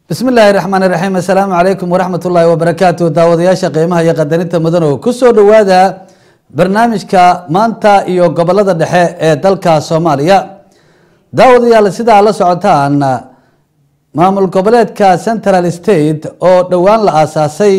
bismi illaahi raxmaan iraxiim assalaamu calaykum waraxmat ullaahi wabarakaatu daawadayaasha qiimaha iyo qadarinta mudanow kusoo dhowaada barnaamijka maanta iyo gobolada dhexe ee dalka soomaaliya daawadayaal sidaa la socotaan maamul goboleedka central state oo dhowaan la aasaasay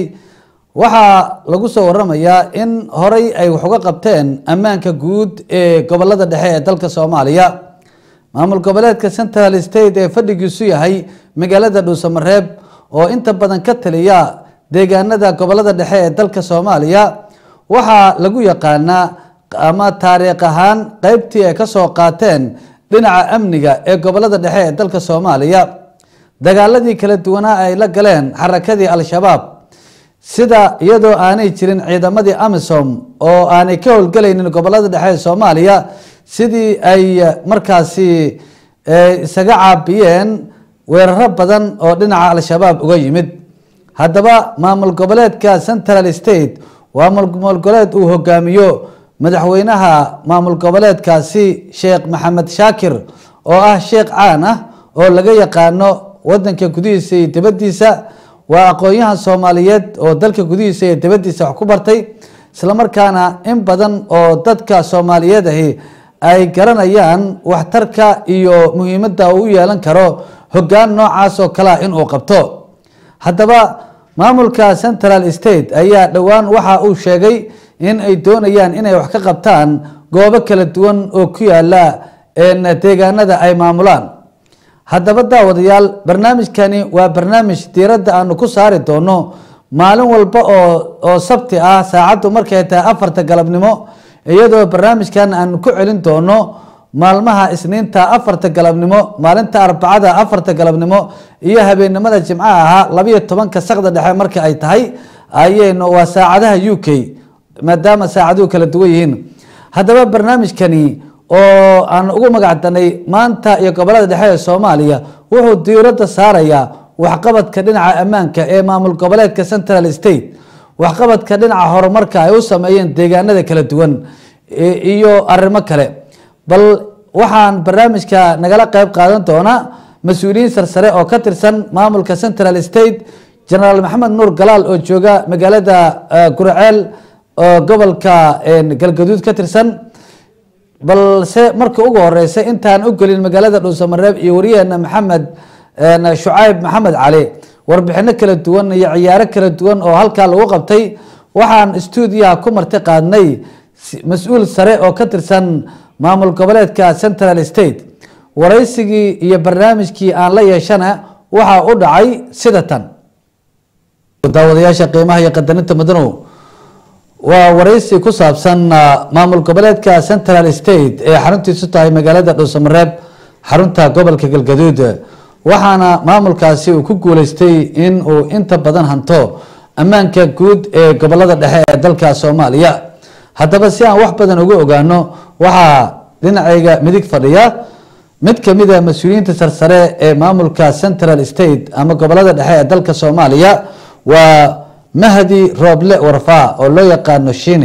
waxaa lagu soo waramayaa in horey ay wax uga qabteen ammaanka guud ee gobolada dhexe ee dalka soomaaliya maamul goboleedka central state ee fadhigiisu yahay magaalada dhuusamareeb oo inta badan ka taliya deegaanada gobolada dhexe ee dalka soomaaliya waxaa lagu yaqaanaa ama taariikh ahaan qeybtii ay kasoo qaateen dhinaca amniga ee gobolada dhexe ee dalka soomaaliya dagaaladii kala duwanaa ay la galeen xarakadii al-shabaab sida iyadoo aanay jirin ciidamadii amisom oo aanay ka howlgelaynin gobolada dhexe ee soomaaliya sidii ay markaasi isaga caabiyeen weeraro badan oo dhinaca al-shabaab uga yimid haddaba maamul goboleedka central state waa maamul goboleed uu hogaamiyo madaxweynaha maamul goboleedkaasi sheekh maxamed shaakir oo ah sheekh caan ah oo laga yaqaano wadanka gudihiisa iyo dibadiisa waa aqoon-yahan soomaaliyeed oo dalka gudihiisa iyo dibadiisa wax ku bartay islamarkaana in badan oo dadka soomaaliyeed ahi ay garanayaan waxtarka iyo muhiimadda uu u yeelan karo hoggaan noocaas oo kalea inuu qabto haddaba maamulka central state ayaa dhowaan waxa uu sheegay in ay doonayaan inay wax ka qabtaan goobo kala duwan oo ku yaala deegaanada ay maamulaan haddaba daawadayaal barnaamijkani waa barnaamij diiradda aanu ku saari doono maalin walba oo oo sabti ah saacaddu markay tahay afarta galabnimo iyadoo barnaamijkan aanu ku celin doono maalmaha isniinta afarta galabnimo maalinta arbacada afarta galabnimo iyo habeennimada jimcaha ahaa labayo tobanka sakda dhexe marka ay tahay ayaynu waa saacadaha u k maadaama saacaduhu kala duwan yihiin haddaba barnaamijkani oo aan ugu magacdanay maanta iyo gobolada dhexe ee soomaaliya wuxuu diiradda saarayaa waxqabadka dhinaca ammaanka ee maamul goboleedka central state waxqabadka dhinaca horumarka ay u sameeyeen deegaanada kala duwan iyo arrimo kale bal waxaan barnaamijka nagala qeyb qaadan doonaa mas-uuliyiin sarsare oo ka tirsan maamulka central state genaraal maxamed nuur galaal oo jooga magaalada gurceel oo gobolka galgaduud ka tirsan balse marka ugu horeysa intaan u gelin magaalada dhuusamareeb iyo wariyaheena maxamed shucayb maxamed cali warbixino kala duwan iyo ciyaaro kala duwan oo halkaa lagu qabtay waxaan stuudiyaha ku marti qaadnay mas-uul sare oo ka tirsan maamul goboleedka central state waraysigii iyo barnaamijkii aan la yeeshana waxaa u dhacay sida tan daawadayaasha qiimaha iyo qadarinta mudanow waa waraysi ku saabsan maamul goboleedka central state ee xaruntiisu tahay magaalada dhuusamareeb xarunta gobolka galgaduud waxaana maamulkaasi uu ku guuleystay in uu inta badan hanto ammaanka guud ee gobolada dhexe ee dalka soomaaliya haddaba si aan wax badan uga ogaano waxaa dhinacayga midig fadhiya mid kamida mas-uuliyiinta sarsare ee maamulka central state ama gobolada dhexe ee dalka soomaaliya waa mahdi rooble warfa oo loo yaqaano shine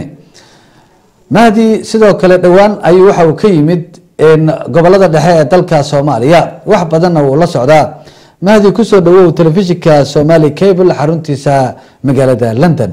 mahdi sidoo kale dhowaan ayuu waxa uu ka yimid gobolada dhexe ee dalka soomaaliya wax badanna wuu la socdaa mahdi kusoo dhawow telefishinka somali cable xaruntiisa magaalada london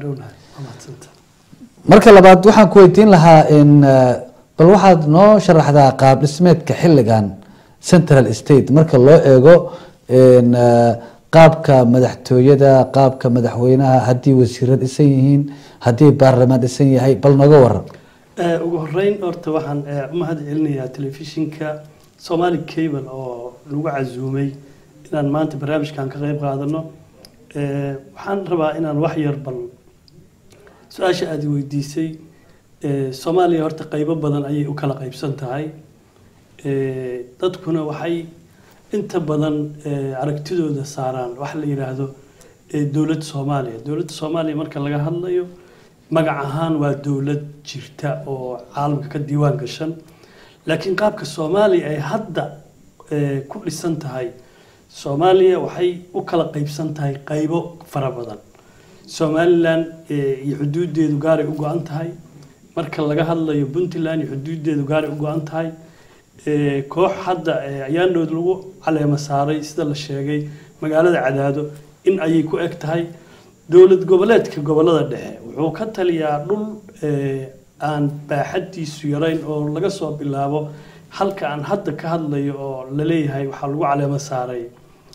marka labaad waxaan ku weydiin lahaa bal waxaad noo sharaxdaa qaab dhismeedka xilligan central state marka loo eego qaabka madaxtooyada qaabka madaxweynaha haddii wasiiro dhisan yihiin haddii baarlamaan dhisan yahay bal nooga waran ugu horeyn horta waxaan mahad celinayaa telefishinka somali cable oo lagu casuumay inaan maanta barnaamijkan ka qeyb qaadano waxaan rabaa inaan wax yar bal su-aasha aada weydiisay soomaaliya horta qeybo badan ayay u kala qeybsan tahay dadkuna waxay inta badan aragtidooda saaraan waxa la yidhaahdo dowladda soomaaliya dowladda soomaaliya marka laga hadlayo magac ahaan waa dowlad jirta oo caalamka ka diiwaan gashan laakiin qaabka soomaaliya ay hadda ku dhisan tahay soomaaliya waxay u kala qeybsan tahay qeybo fara badan somalilan iyo xuduudeedu gaaray u go-an tahay marka laga hadlayo puntland iyo xuduudeedu gaaray u go-an tahay koox hadda ayaandhood lagu caleemo saaray sida la sheegay magaalada cadaado in ayay ku eg tahay dowlad goboleedka gobolada dhexe wuxuu ka taliyaa dhul eh, aan baaxadiisu yarayn oo laga soo bilaabo halka aan hadda ka hadlayo oo la leeyahay waxaa lagu caleemo saaray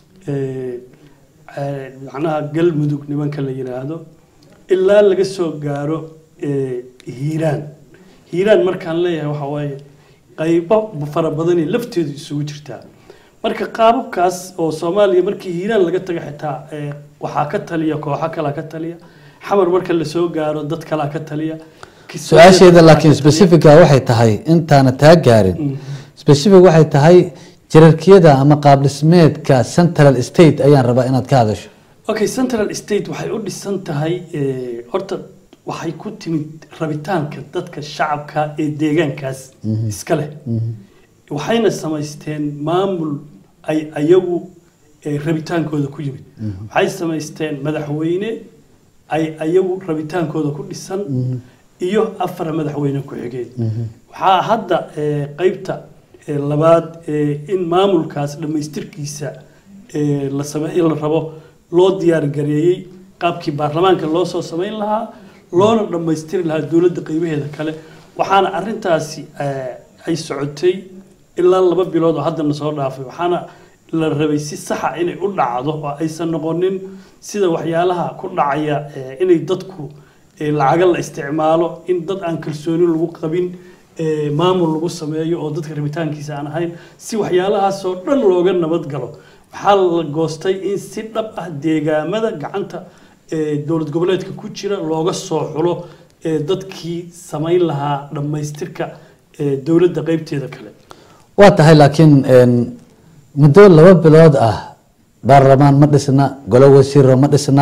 eh, eh, macnaha galmudug nimanka la yiraahdo ilaa laga soo gaaro eh, hiiraan hiiraan markaan leeyahay waxaa waaye qaybo fara badanay lafteedu isugu jirtaa marka qaababkaas oo soomaaliya markii hiiraan laga tago xitaa eh, waxaa ka taliya kooxo kalaa ka taliya xamar marka lasoo gaaro dad kalaa ka taliya Kismaayo- su-aasheeda laakiin specifica waxay tahay intaana taa gaarin Mm. specific waxay tahay jirarkiyada ama qaab dhismeedka central state ayaan rabaa inaad ka hadasho okay central state waxay u dhisan tahay eh, horta waxay ku timid rabitaanka dadka shacabka ee deegaankaas iska leh waxayna samaysteen maamul ay ayagu eh, rabitaankooda ku yimid waxay samaysteen madaxweyne ay ayagu rabitaankooda ku dhisan iyo afar madaxweyne ku-xigeen waxaa hadda eh, qeybta eh, labaad eh, in maamulkaas dhammaystirkiisa eh, la sameeyo la rabo loo diyaargareeyey qaabkii baarlamaanka loo soo samayn lahaa loona dhammaystiri lahaa dowladda qeybaheeda kale waxaana arintaasi eh, ay socotay ilaa laba bilood oo haddana soo dhaafay waxaana la rabay si saxa inay u dhacdo oo aysan noqonin sida waxyaalaha ku dhacaya eh, inay dadku eh, lacaga la isticmaalo in dad aan kalsooni lagu qabin eh, maamul lagu sameeyo oo dadka rabitaankiisa aan ahayn si waxyaalahaasoo dhan looga nabad galo waxaa la goostay in si dhab ah deegaamada gacanta eh, dowlad goboleedka ku jira looga soo xulo eh, dadkii samayn lahaa dhammaystirka eh, dowladda qeybteeda kale waa tahay laakiin een, muddo laba bilood ah baarlamaan ma dhisna golo wasiiro ma dhisna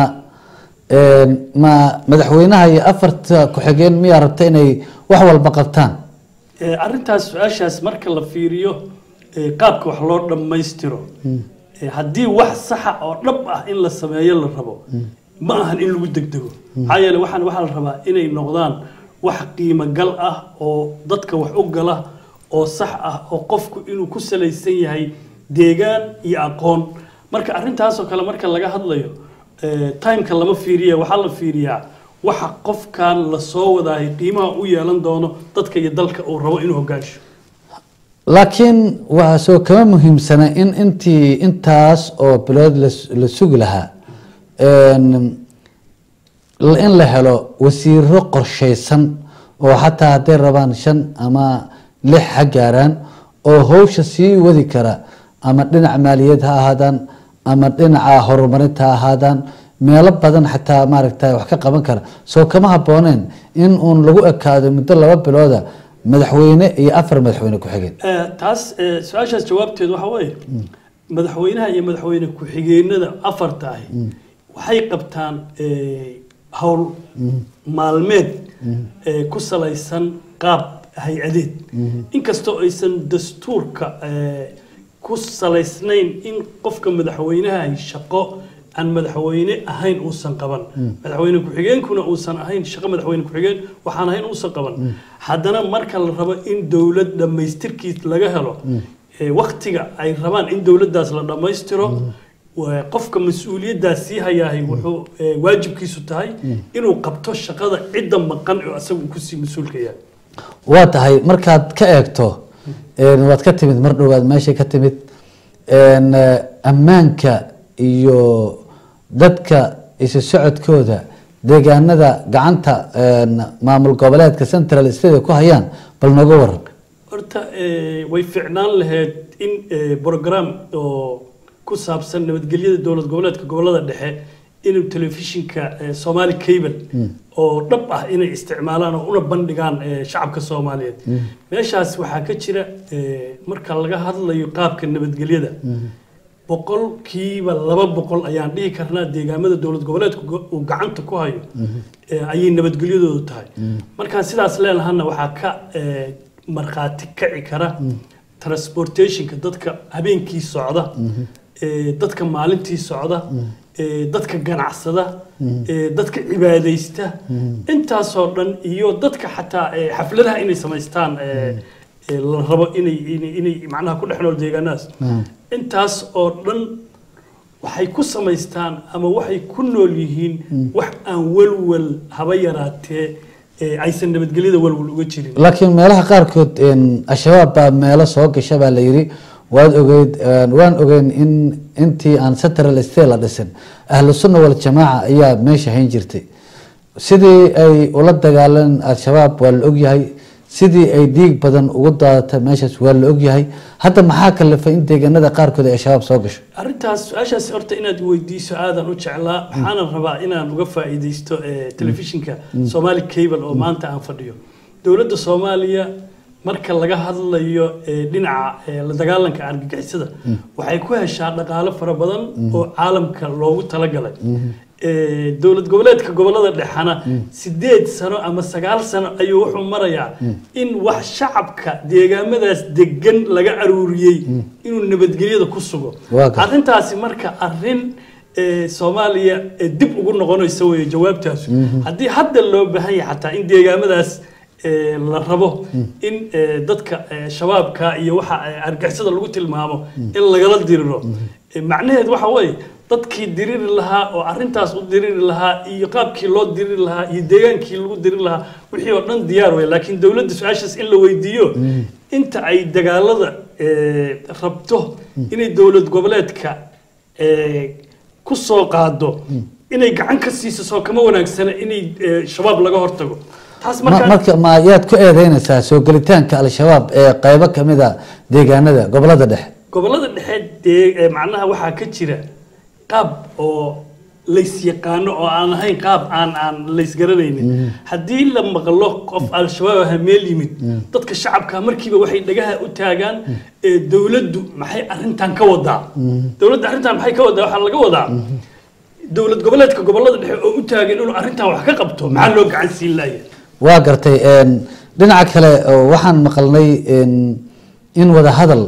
een, ma madaxweynaha iyo afarta ku-xigeen miyaa rabta inay wax walba qabtaan Eh, arrintaas su-aashaas marka la fiiriyo eh, qaabka wax loo dhammaystiro eh, haddii wax saxa oo dhab ah in la sameeyo la rabo ma ahan in lagu degdego maxaa yeele waxaan waxaa la rabaa inay noqdaan wax qiimo gal ah oo dadka wax u gala oo sax ah oo qofku inuu ku salaysan yahay deegaan iyo aqoon marka arrintaasoo kale marka laga hadlayo eh, timeka lama fiiriya waxaa la fiiriyaa waxa qofkan la soo wadaahay qiimaha u yeelan doono dadka iyo dalka uu rabo inuu hogaansho laakiin waxaa soo kama muhiimsana in intii intaas oo bilood la- la sugi lahaa een, l- in la helo wasiiro qorshaysan oo xataa hadday rabaan shan ama lix ha gaaraan oo howsha sii wadi kara ama dhinaca maaliyad ha ahaadaan ama dhinaca horumarinta ha ahaadaan meelo badan xataa maaragta wax ka qaban kara soo kama habbooneen in uun lagu ekaado muddo laba bilooda madaxweyne iyo afar madaxweyne ku-xigeen Eh, taas eh, su-aashaas jawaabteed waxa weeye madaxweynaha iyo madaxweyne ku-xigeenada afarta ahi waxay qabtaan eh, howl maalmeed eh, ku salaysan qaab hay-adeed inkastoo aysan dastuurka eh, ku salaysnayn in qofka madaxweynaha ay shaqo aan madaxweyne ahayn uusan qaban madaxweyne ku-xigeenkuna uusan ahayn shaqo madaxweyne ku-xigeen waxaan ahayn uusan qaban haddana marka la rabo in dowlad dhammaystirkiis laga helo eh, waktiga ay rabaan in dowladdaas la dhammaystiro waa qofka mas-uuliyaddaas sii hayaahay wuxuu eh, waajibkiisu tahay inuu qabto shaqada cidda maqan oo asagu kusii mas-uulka yahay waa tahay markaad ka eegto een, waad ka timid mar dhowaad meeshay ka timid een, eh, ammaanka iyo dadka isu socodkooda deegaanada gacanta een, maamul goboleedka central state ku hayaan bal nooga waran horta eh, way ficnaan lahayd in eh, program oo ku saabsan nabadgelyada dowlad goboleedka gobolada dhexe inuu telefishinka eh, somali cable oo dhab ah inay isticmaalaan oo una bandhigaan eh, shacabka soomaaliyeed meeshaas waxaa ka jira eh, marka laga hadlayo qaabka nabadgelyada boqolkiiba laba boqol ayaan dhihi karnaa deegaamada dowlad goboleedku go- uu gacanta ku hayo eh, ayay nabadgelyadoodu tahay markaan sidaas leenahana waxaa ka eh, markhaati kaci kara transportationka dadka habeenkii socda eh, dadka maalintii socda eh, dadka ganacsada eh, dadka cibaadaysta intaasoo dhan iyo dadka xataa eh, xafladaha inay samaystaan eh, eh, la rabo inay inay- inay macnaha ku dhex nool deegaanadaas intaas oo dhan waxay ku samaystaan ama waxay ku nool yihiin wax aan walwal haba yaraatee ee aysan nabadgelyada walwal uga jirin laakiin meelaha qaarkood een, al-shabaab baa meelo soo gasha baa la yidhi waad ogeyd een, waan ogeyn in intii aan central state la dhisin ahlu sunna waljamaaca ayaa meesha hayn jirtay sidii ay ula dagaaleen al-shabaab waa la ogyahay sidii ay dhiig badan ugu daadata meeshaas waa la ogyahay hadda maxaa kalifay in deegaanada qaarkood ay al-shabaab soo gasho arrintaas su-aashaas horta inaad weydiiso aadan u jeclaa waxaanan rabaa inaan uga faa'iidaysto eh, telefishinka somali cable oo maanta aan fadhiyo dowladda soomaaliya marka laga hadlayo eh, dhinaca eh, la dagaalanka argagixisada waxay ku heshaa dhaqaalo fara badan oo caalamka loogu talagalay Eh, dowlad goboleedka gobolada dhexana sideed sano ama sagaal sano ayuu wuxuu marayaa in wax shacabka deegaamadaas degan laga aruuriyey inuu nabadgelyada ku sugo Waa gartay. arrintaasi marka arrin eh, soomaaliya eh, dib ugu noqonaysa weeye jawaabtaasu haddii hadda loo baahan yahay xataa in deegaamadaas eh, la rabo in eh, dadka eh, shabaabka iyo waxa eh, argixisada lagu tilmaamo in lagala diriro Eh, macnaheed waxa weeye dadkii diriri lahaa oo arrintaas u diriri lahaa iyo qaabkii loo diriri lahaa iyo deegaankii lagu diriri lahaa wixii oo dhan diyaar wey laakiin dowladda su-aashaas in la weydiiyo inta ay dagaalada eh, rabto inay dowlad goboleedka eh, ku soo qaado inay gacan ka siiso soo kama wanaagsana inay eh, shabaab laga hortago taas Ma- markaa marka ma yaad ku eedeynaysaa soo gelitaanka al-shabaab ee qaybo kamid a deegaanada gobolada dhexe gobolada dhexe dee ee macnaha waxaa ka jira qaab oo laysyaqaano oo aan ahayn qaab aan aan laysgaranaynin haddii la maqlo qof al-shabaab aha meel yimid dadka shacabka markiiba waxay dhagaha u taagaan ee dowladdu maxay arrintan ka wadaa dowladda arrintan maxay ka wadaa waxaa laga wadaa dowlad goboleedka gobolada dhexe oo u taagan inuu arrintan wax ka qabto maxaa loo gacan siin laaya waa gartay een, dhinaca kale oo waxaan maqalnay een, in wada hadal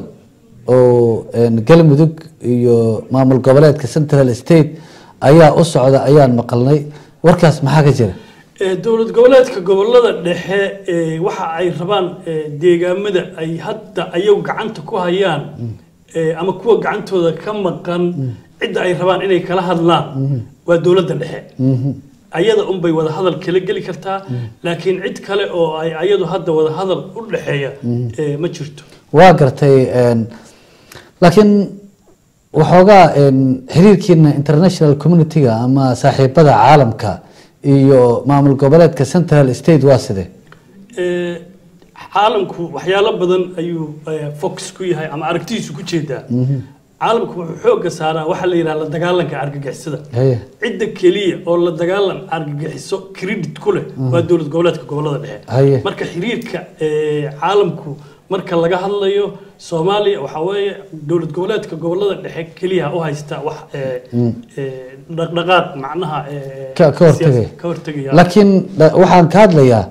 oo een, galmudug iyo maamul goboleedka central state ayaa u socda ayaan maqalnay warkaas maxaa ka jira Ee, dowlad goboleedka gobolada dhexe ee, waxa ay rabaan ee, deegaamada ay hadda ayagu gacanta ku hayaan ee, ama kuwa gacantooda ka maqan cidda ay rabaan inay kala hadlaan waa dowladda dhexe ayada unbay wada hadal kala geli kartaa laakiin cid kale oo ay ayadu hadda wada hadal u dhexeeya ee, ma jirto waa gartay een, laakiin waxoogaa een, xiriirkiina international community-ga ama saaxiibada caalamka iyo maamul goboleedka central state waa sidee Ee, caalamku waxyaalo badan ayuu ee, focus ku yahay ama aragtidiisu ku jeedaa caalamku wuxuu xoogga saaraa waxa la yidhaha la dagaalanka argagixisada Haye. cidda keliya oo la dagaalan argagixiso credit ku leh waa dowlad goboleedka gobolada dhexe Haye. marka xiriirka ee, caalamku marka laga hadlayo soomaaliya waxaa weeye dowlad goboleedka gobolada dhexe keliya u haysta wax ee, ee, dhaqdhaqaaq macnaha ee, Ka- ka hortagaya. siyaasi- ka hortagaya laakiin da- waxaan ka hadlayaa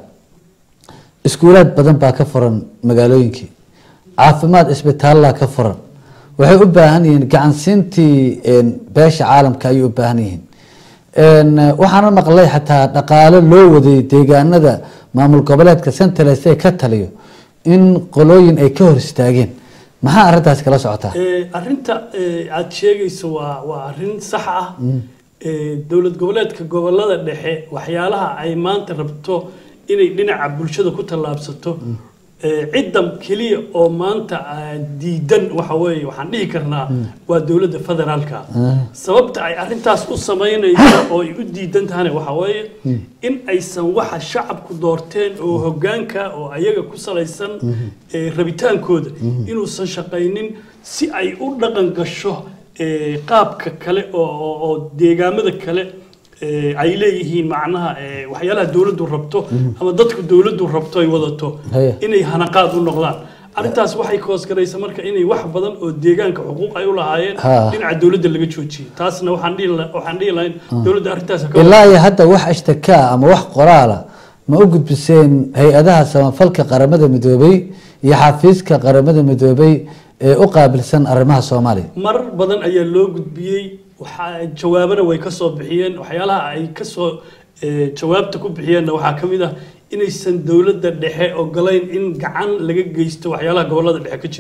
iskuulaad badan baa ka furan magaalooyinkii caafimaad isbitaallaa ka furan waxay u baahan yihiin gacansiintii een, beesha caalamka ayay u baahan yihiin Een, waxaana maqlay xataa dhaqaale loo waday deegaanada maamul goboleedka central state ka taliyo in qolooyin ay ka hor istaageen maxaa arrintaas kala socotaa Ee, arrinta ee, aad sheegayso waa waa arrin sax ah Ee, dowlad goboleedka gobolada dhexe waxyaalaha ay maanta rabto inay dhinaca bulshada ku tallaabsato ee, cidda keliya oo maanta ah, diidan waxa weeye waxaan dhihi karnaa waa dowladda federaalka sababta ay arrintaas u samaynayso oo ay u diidan tahana waxa weeye in aysan waxa shacabku doorteen oo hoggaanka oo ayaga ku salaysan ee, rabitaankooda inuusan shaqaynin si ay u dhaqan gasho ee, qaabka kale oo oo- oo deegaamada kale ee, ay leeyihiin macnaha ee, waxyaalaha dowladdu rabto ama dadku dowladdu rabto ay wadato Haya. inay hanaqaad u noqdaan arrintaas waxay koosgaraysa marka inay wax badan oo deegaanka xuquuq ay u lahaayeen Ha. dhinaca dowladda laga joojiyey taasna waxaan dhihi la- waxaan dhihi lahayn dowladda arrintaas ha ka ilaa iyo hadda wax ashtakaa ama wax qoraala ma u gudbiseen hay-adaha samafalka qaramada midoobay iyo xafiiska qaramada midoobay ee u qaabilsan arrimaha soomaaliya marar badan ayaa loo gudbiyey waxaa jawaabana way ka soo bixiyeen waxyaalaha ay ka soo eh, jawaabta ku bixiyeenna waxaa ka mid ah inaysan dowladda dhexe ogolayn in gacan laga geysto waxyaalaha gobolada dhexe ka jira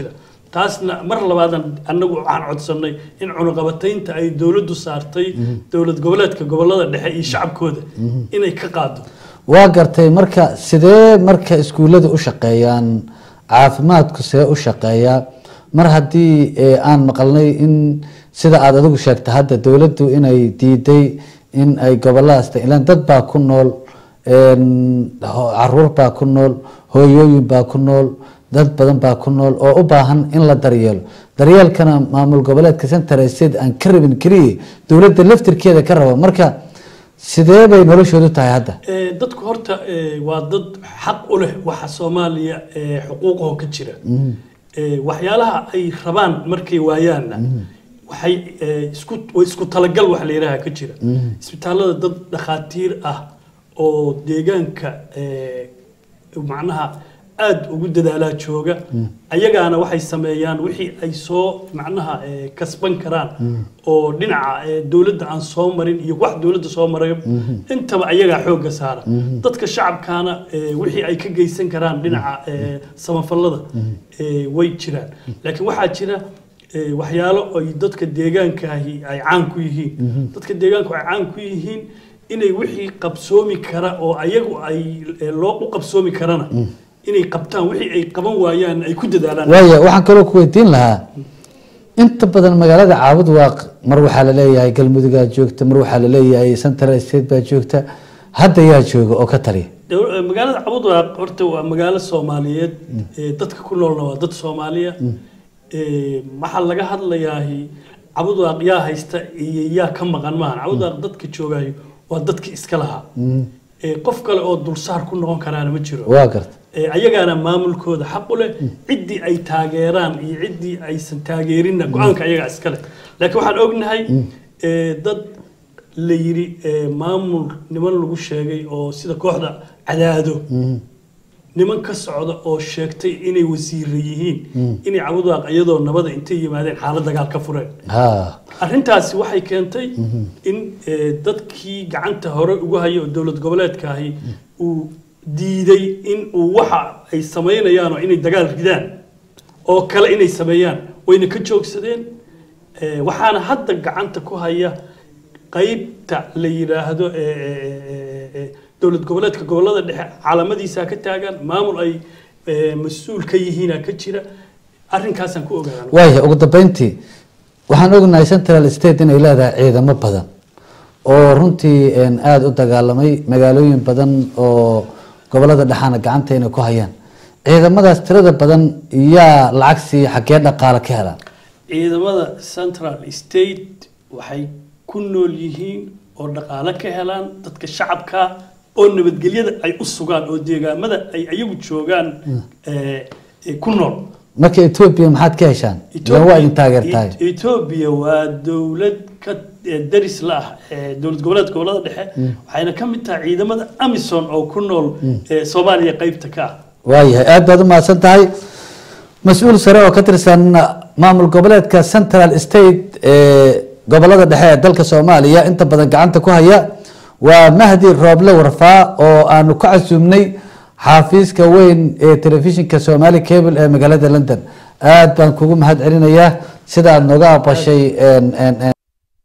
taasna mar labaadan annagu waxaan codsanay in cunuqabataynta ay dowladdu saartay dowlad goboleedka gobolada dhexe iyo shacabkooda inay ka qaado waa gartay marka sidee marka iskuullada u shaqeeyaan caafimaadku see u shaqeeyaa mar haddii eh, aan maqalnay in sida aada adigu sheegta hadda dowladdu inay diiday in ay goboladaas ilaan dad baa ku nool een, ho- caruur baa ku nool hooyooyin baa ku nool dad badan baa ku nool oo u baahan in la daryeelo daryeelkana maamul goboleedka central state aan ka rabin keliya dowladda laftirkeeda ka raba marka sidee bay noloshoodu tahay hadda Eh, dadku horta eh, waa dad xaq u leh waxa soomaaliya eh, xuquuqaho ka jira Eh, waxyaalaha ay rabaan markay waayaanna waxay eh, isku way isku talagal wax la yidhaaha ka jira isbitaallada dad dhakhaatiir ah oo deegaanka eh, macnaha aada ugu dadaalaa jooga ayagaana waxay sameeyaan wixii ay soo macnaha eh, kasban karaan oo dhinaca eh, dowladda aan soo marin iyo wax dowladda soo maray intaba ayagaa xoogga saara dadka shacabkaana eh, wixii ay ka geysan karaan dhinaca eh, samafallada eh, way jiraan laakiin waxaa jira eh, waxyaalo ay dadka deegaankaahi ay caan ku yihiin dadka deegaanku ay caan ku yihiin inay wixii qabsoomi kara oo ayagu ay eh, loo u qabsoomi karana inay qabtaan wixii ay qaban waayaan ay ku dadaalaan waaya waxaan kaloo ku weydiin lahaa inta badan magaalada caabud waaq mar waxaa laleeyahay galmudugaa joogta mar waxaa laleeyahay central state baa joogta hadda yaa jooga oo ka taliya Dow- eh, magaalada cabudwaaq horta waa magaalo soomaaliyeed eh, dadka ku noolna waa dad soomaaliya Eh, waxaa laga hadlayaahi cabudwaaq yaa haysta iyo yaa ka maqan maahan cabudwaaq dadka joogaayo waa dadka iska lahaa Eh, qof kale oo dulsaar ku noqon karaana ma jiro waa garta Eh, ayagaana maamulkooda xaq u leh ciddii ay taageeraan iyo ciddii aysan taageerinna go-aanka ayagaa iska leh laakiin waxaan ognahay eh, dad la yidhi eh, maamul niman lagu sheegay oo sida kooxda cadaado niman ka socda oo sheegtay inay wasiire yihiin inay cabudwaaq iyadoo nabada intay yimaadeen xaalad dagaal ka fureen ha arrintaasi waxay keentay in eh, dadkii gacanta hore ugu haya oo dowlad goboleedkaahi uu diiday in uu waxa ay samaynayaan oo inay dagaal ridaan oo kale inay sameeyaan wayna ka joogsadeen Eh, waxaana hadda gacanta ku haya qaybta la yidhaahdo eh, eh, eh, eh, dowlad goboleedka gobolada dhexe caalamadiisaa ka taagan maamul ay eh, mas-uul ka yihiina ka jira arrinkaasaan ku ogaana waaya ugu dambeyntii waxaan ognahay central state inay leedahay ciidamo badan oo runtii een, aada u dagaalamay magaalooyin badan oo gobolada dhexaana gacanta inay ku hayaan ciidamadaas tirada badan yaa lacag siiya xaggee dhaqaale ka helaan ciidamada central state waxay ku nool yihiin oo dhaqaale ka helaan dadka shacabka oo nabadgelyada ay u sugaan oo deegaamada ay ayagu joogaan eh, eh, ku nool marka etoobiya maxaad ka heshaan ilan waa idin taageertahay Et- Ethiopia waa dowlad ka eh, daris la ah eh, dowlad goboleedka gobolada dhexe waxayna ka mid tahay ciidamada amison oo ku nool eh, soomaaliya qaybta ka ah waayahay aad baad u mahadsan tahay mas-uul sare oo ka tirsan maamul goboleedka central state ee gobolada dhexe ee dalka soomaaliya inta badan gacanta ku haya waa mahdi rooble warfaa oo aanu ka casuumnay xaafiiska weyn ee telefishinka somali cable ee magaalada london aad baan kugu mahad celinayaa sida aad nooga aqbashay een- een- een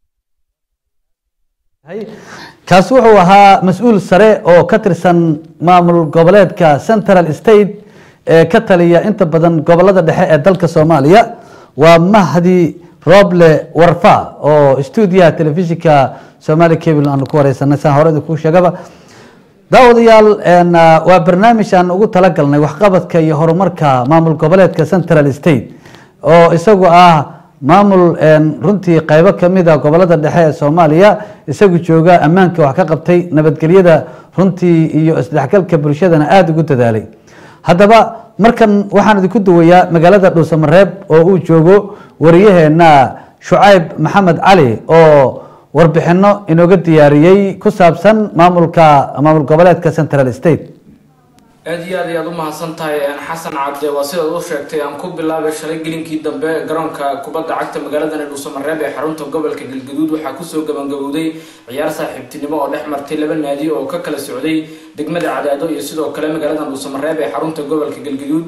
kaasi wuxuu ahaa mas-uul sare oo ka tirsan maamul goboleedka central state ee ka taliya inta badan gobolada dhexe ee dalka soomaaliya waa mahdi roble warfa oo stuudiyaha telefishinka somali cable aanu ku wareysanay saan hore idinku sheegaba daawadayaal een, ah, waa barnaamij aan ugu talagalnay waxqabadka iyo horumarka maamul goboleedka central state oo isagu ah maamul een, runtii qaybo kamid a gobolada dhexe ee soomaaliya isagu jooga ammaanka wax ka qabtay nabadgelyada runtii iyo isdhexgalka bulshadana aada ugu dadaalay haddaba markan waxaan idinku duwayaa magaalada dhuusamareeb oo uu joogo wariyaheena shucayb maxamed cali oo warbixino inooga diyaariyey ku saabsan maamulka maamul goboleedka central state aad iyo aad ayaad u mahadsan tahay een, xasan cabde waa sidaad u sheegtay aan ku bilaabay shalay gelinkii dambe garoonka kubadda cagta magaalada dhuusamareeb ee xarunta gobolka galgaduud waxaa kusoo gabangabowday ciyaar saaxiibtinimo oo dhex martay laba naadi oo ka kala socday degmada cadaado iyo sidoo kale magaalada dhuusamareeb ee xarunta gobolka galgaduud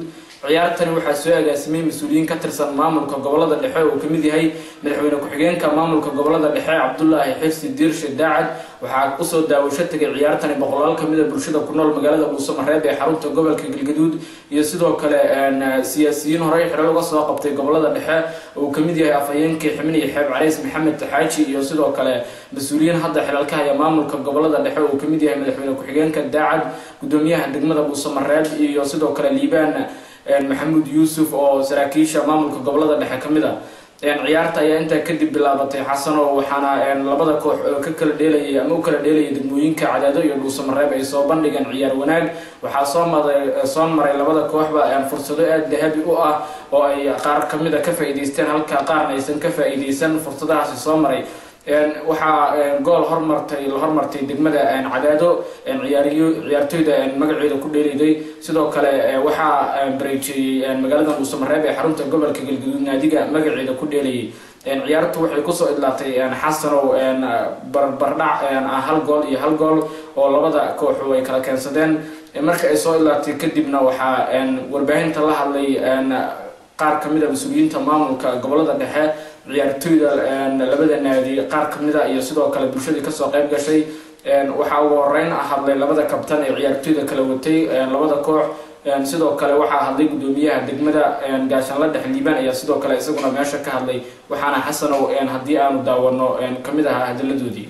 ciyaartani waxaa soo agaasimay mas-uuliyiin ka tirsan maamulka gobolada dhexe oo kamid yahay madaxweyne ku-xigeenka maamulka gobolada dhexe cabdulaahi xirsi diirshe daacad waxaa usoo daawasho tegay ciyaartani boqolaal kamid a bulshada ku nool magaalada dhuusamareeb ee xarunta gobolka galgaduud iyo sidoo kale siyaasiyiin horey xilal uga soo qabtay gobolada dhexe uu kamid yahay afhayeenkii xibin iyo xeeb calays maxamed taxaaji iyo sidoo kale mas-uuliyiin hadda xilal ka haya maamulka gobolada dhexe uu kamid yahay madaxweyne ku-xigeenka daacad gudoomiyaha degmada dhuusamareeb iyo sidoo kale liibaan maxamuud yuusuf oo saraakiisha maamulka gobolada dhexe kamid a ciyaarta ayaa intaa kadib bilaabatay xasano waxaana labada koox oo ka kala dheelayay ama u kala dheelayay degmooyinka cadaado iyo dhuusamareeb ay soo bandhigeen ciyaar wanaag waxaa soo maray soo maray labada kooxba fursado aada dahabi u ah oo ay qaar kamid a ka faa-iideysteen halka qaarna aysan ka faa-iideysan fursadahaasi soo maray waxaa gool hormartay la hormartay degmada cadaado ciyaariyo ciyaartoyda magaceeda ku dheeliday sidoo kale waxaa bareejeeyey magaalada dhuusamareeb ee xarunta gobolka galgaduud naadiga magaceeda ku dheelayay ciyaartu waxay kusoo idlaatay xasanow barbardhac hal gool iyo hal gool oo labada kooxu ay kala keensadeen marka ay soo idlaatay kadibna waxaa warbaahinta la hadlay qaar kamid a mas-uuliyiinta maamulka gobolada dhexe ciyaartoyda labada naadi qaar kamida iyo sidoo kale bulshadii kasoo qeyb gashay waxaa ugu horeyn hadlay labada kabtan ee ciyaartoyda kala watay labada koox sidoo kale waxaa hadlay gudoomiyaha degmada gaashaanla dhex liibaan ayaa sidoo kale isaguna meesha ka hadlay waxaana xasanow haddii aanu daawano kamid ahaa hadalladoodii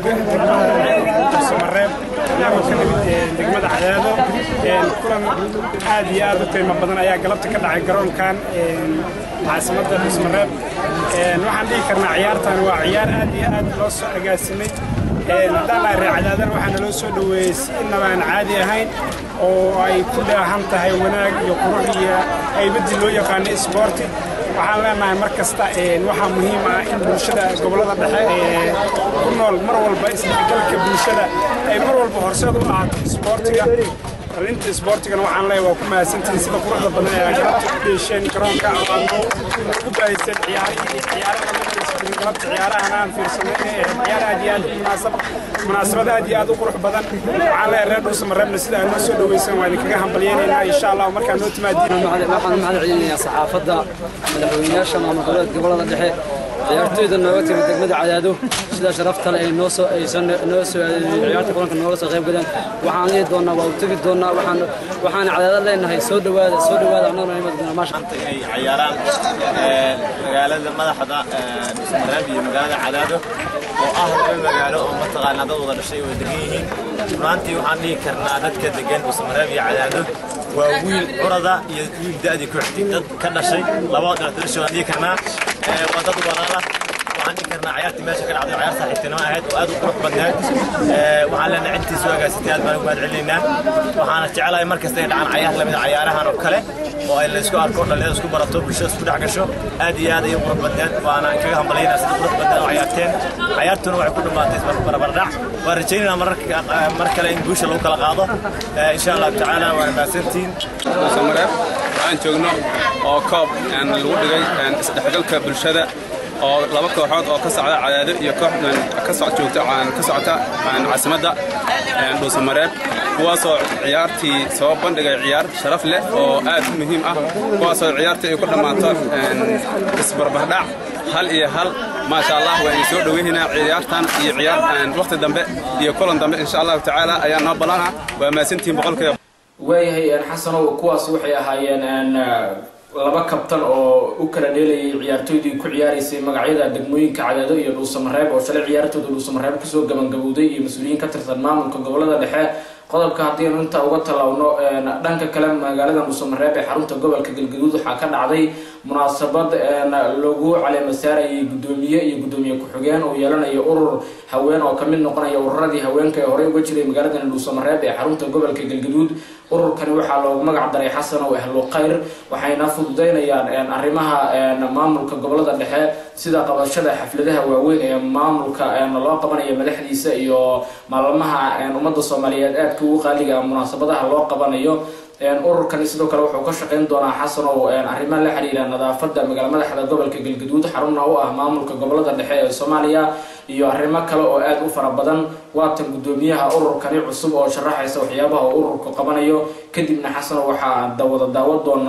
mareeb anagoo ka nimid degmada cadaado kulan aad iyo aad u qiimo badan ayaa galabta ka dhacay garoonkan caasimada dhuusmareeb waxaan dhihi karnaa ciyaartan waa ciyaar aad iyo aad loo soo agaasimay haddaan lahay reer cadaadan waxaa naloo soo dhoweeyey si inaba aan caadi ahayn oo ay ku dhaahan tahay wanaag iyo qurux iyo haybadii loo yaqaano isboorti waxaan leenahay mar kasta waxaa muhiim ah in bulshada gobolada dhexe ee ku nool mar walba isdhexgalka bulshada ay mar walba horseed u ahaato isboortiga arrinta isboortigana waxaan leeyahay waa ku mahadsantihiin sida quruxda badan ee galabta ku dheesheen garoonka oo aad ugu baahiseen ciyaarihii ciyaaraha galabta ciyaarahan aan fiirsanay ee ciyaar aad iyo aad munaasab munaasabad aad iyo aad u qurux badan waxaan leeyahay reer dhuusamareebna sida aad noo soo dhaweysan waa idinkaga hambalyeynaynaa insha allah markaa noo timaadiin waxaan mahad celinayaa saxaafadda madaxweynayaasha maamul goboleed gobolada dhexe ciyaartoyda nooga timid degmada cadaado sida sharafta le ay noo soo aysan noo soo ciyaarta kulanka nooga soo qayb galeen waxaan dhihi doonaa waa u tegi doonaa waxaan waxaan cadaado leenahay soo dhawaada soo dhawaada annaguna imad doonaa maasha inay ciyaaraan magaalada madaxda dhuusamareeb iyo magaalada cadaado oo ah laba magaalo oo mataqaanaa dad wada dhashay oo degan yihiin runaantii waxaan dhihi karnaa dadka degan dhuusamareeb iyo cadaado waa wiil curada iyo wiil da-dii ku xigtay dad ka dhashay laba dhashay waan dhihi karnaa waa dad walaala waxaan dhihi karnaa ciyaartii meesha ka dhacday ciyaar saaxiibtinimo ahayd oo aad u qurux badneed waxaan leenahay intii soo agaasatay aad baan ugu mahad celinaynaa waxaana jecelahay mar kasta ay dhacaan cayaar lamid a cayaarahan oo kale oo ay laysku arko dhalinyada isku barato bulshada isku dhex gasho aad iyo aad ayay qurux badneed waana kaga hambalyaynaa sida qurux badneed oo ciyaarteen ciyaartuna waxay ku dhammaatay barbardhac waan rajaynaynaa mararka mar kale in guusha lagu kala qaado insha allahu tacaala waana mahadsantihiin dhuusamareeb waxaan joogno oo koob lagu dhigay isdhexgalka bulshada oo laba kooxood oo ka socda cadaado iyo koox ka soc joogta ka socota caasimadda dhuusamareeb kuwaasoo ciyaartii soo bandhigay ciyaar sharaf leh oo aad u muhiim ah kuwaasoo ciyaartii ay ku dhammaato isbarbardhac hal iyo hal maasha allah waa idin soo dhoweynaynaa ciyaartan iyo ciyaar waqti dambe iyo kulan dambe insha allahu tacaala ayaa noo ballanah waa mahadsantihiin boqolkiiba waayahay xasanow kuwaas waxay ahaayeen laba kabtan oo u kala dheelayay ciyaartoydii ku ciyaaraysay magacyada degmooyinka cadaado iyo dhuusamareeb oo shalay ciyaartooda dhuusamareeb kasoo gabangabowday iyo mas-uuliyiin ka tirsan maamulka gobolada dhexe qodobka haddiinu intaa uga tallaawno dhanka kale magaalada dhuusamareeb ee xarunta gobolka galgaduud waxaa ka dhacday munaasabad lagu caleema saarayay guddoomiye iyo guddoomiye ku-xigeen oo yeelanaya urur haween oo kamid noqonaya ururadii haweenka ee horey uga jiray magaaladan dhuusamareeb ee xarunta gobolka galgaduud ururkani waxaa loogu magac daray xasan oo ahlu khayr waxayna fududeynayaan arrimaha maamulka gobolada dhexe sida qabashada xafladaha waaweyn ee maamulka loo qabanaya madaxdiisa iyo maalmaha ummadda soomaaliyeed aadka ugu qaaliga munaasabadaha loo qabanayo ururkani sidoo kale wuxuu ka shaqeyn doonaa xasanow arrimaha la xiriira nadaafada magaala madaxda gobolka galgaduud xaruna u ah maamulka gobolada dhexe ee soomaaliya iyo arrimo kale oo aada u fara badan waatan guddoomiyaha ururkani cusub oo sharaxaysa waxyaabaha uu ururku qabanayo kadibna xasanow waxaa dawada daawan doonaa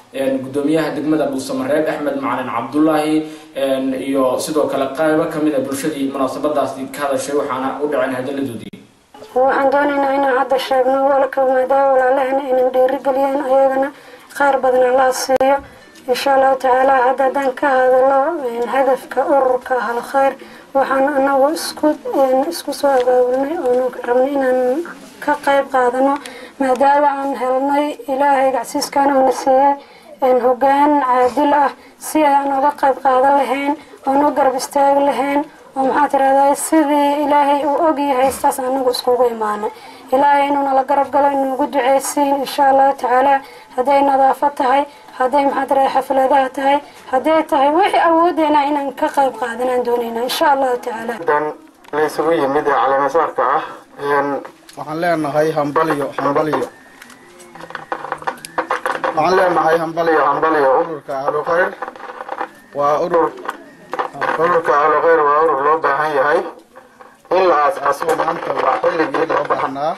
gudoomiyaha degmada dhuusamareeb axmed macalin cabdulaahi iyo sidoo kale qaybo kamid a bulshadii munaasabadaasi ka hadashay waxaana u dhaceen hadaladoodii waxaan doonaynaa inaan hadda sheegno walka maadaama walaalahana aynan dhiirigeliyeen ayagana qaar badan allaha siiyo insha allahu tacaala hadda haddaan ka hadalo hadafka ururka ahal khayr waxaan anagu isku isku soo abaabulnay oonu rabnay inaan ka qayb qaadano maadaama aan helnay ilaahay gacsiiskan uuna siiyey hogaan caadil ah si aan uga qayb qaadan lahayn oon u garab istaagi lahayn oo maxaa tirahdaa sidii ilaahay uu ogyahay sidaas anagu iskugu imaanay ilaahay inuu nala garab galo inuugu duceysiin insha allahu tacaala hadday nadaafad tahay hadday maxaa tirahdaa xafladaha tahay hadday tahay wixii awoodeena inaan ka qayb qaadanaan doonayna insha allahu tacaala dan la isugu yimid ee caleemasaarka ah waxaan leenahay hambaliyo hambaliyo waxaan leenahay hambaliyo hambaliyo ururka ahlu khayr waa urur ururka ahlu khayr waa urur loo baahan yahay in la aas-aaso maanta waa xilligii loo baahnaa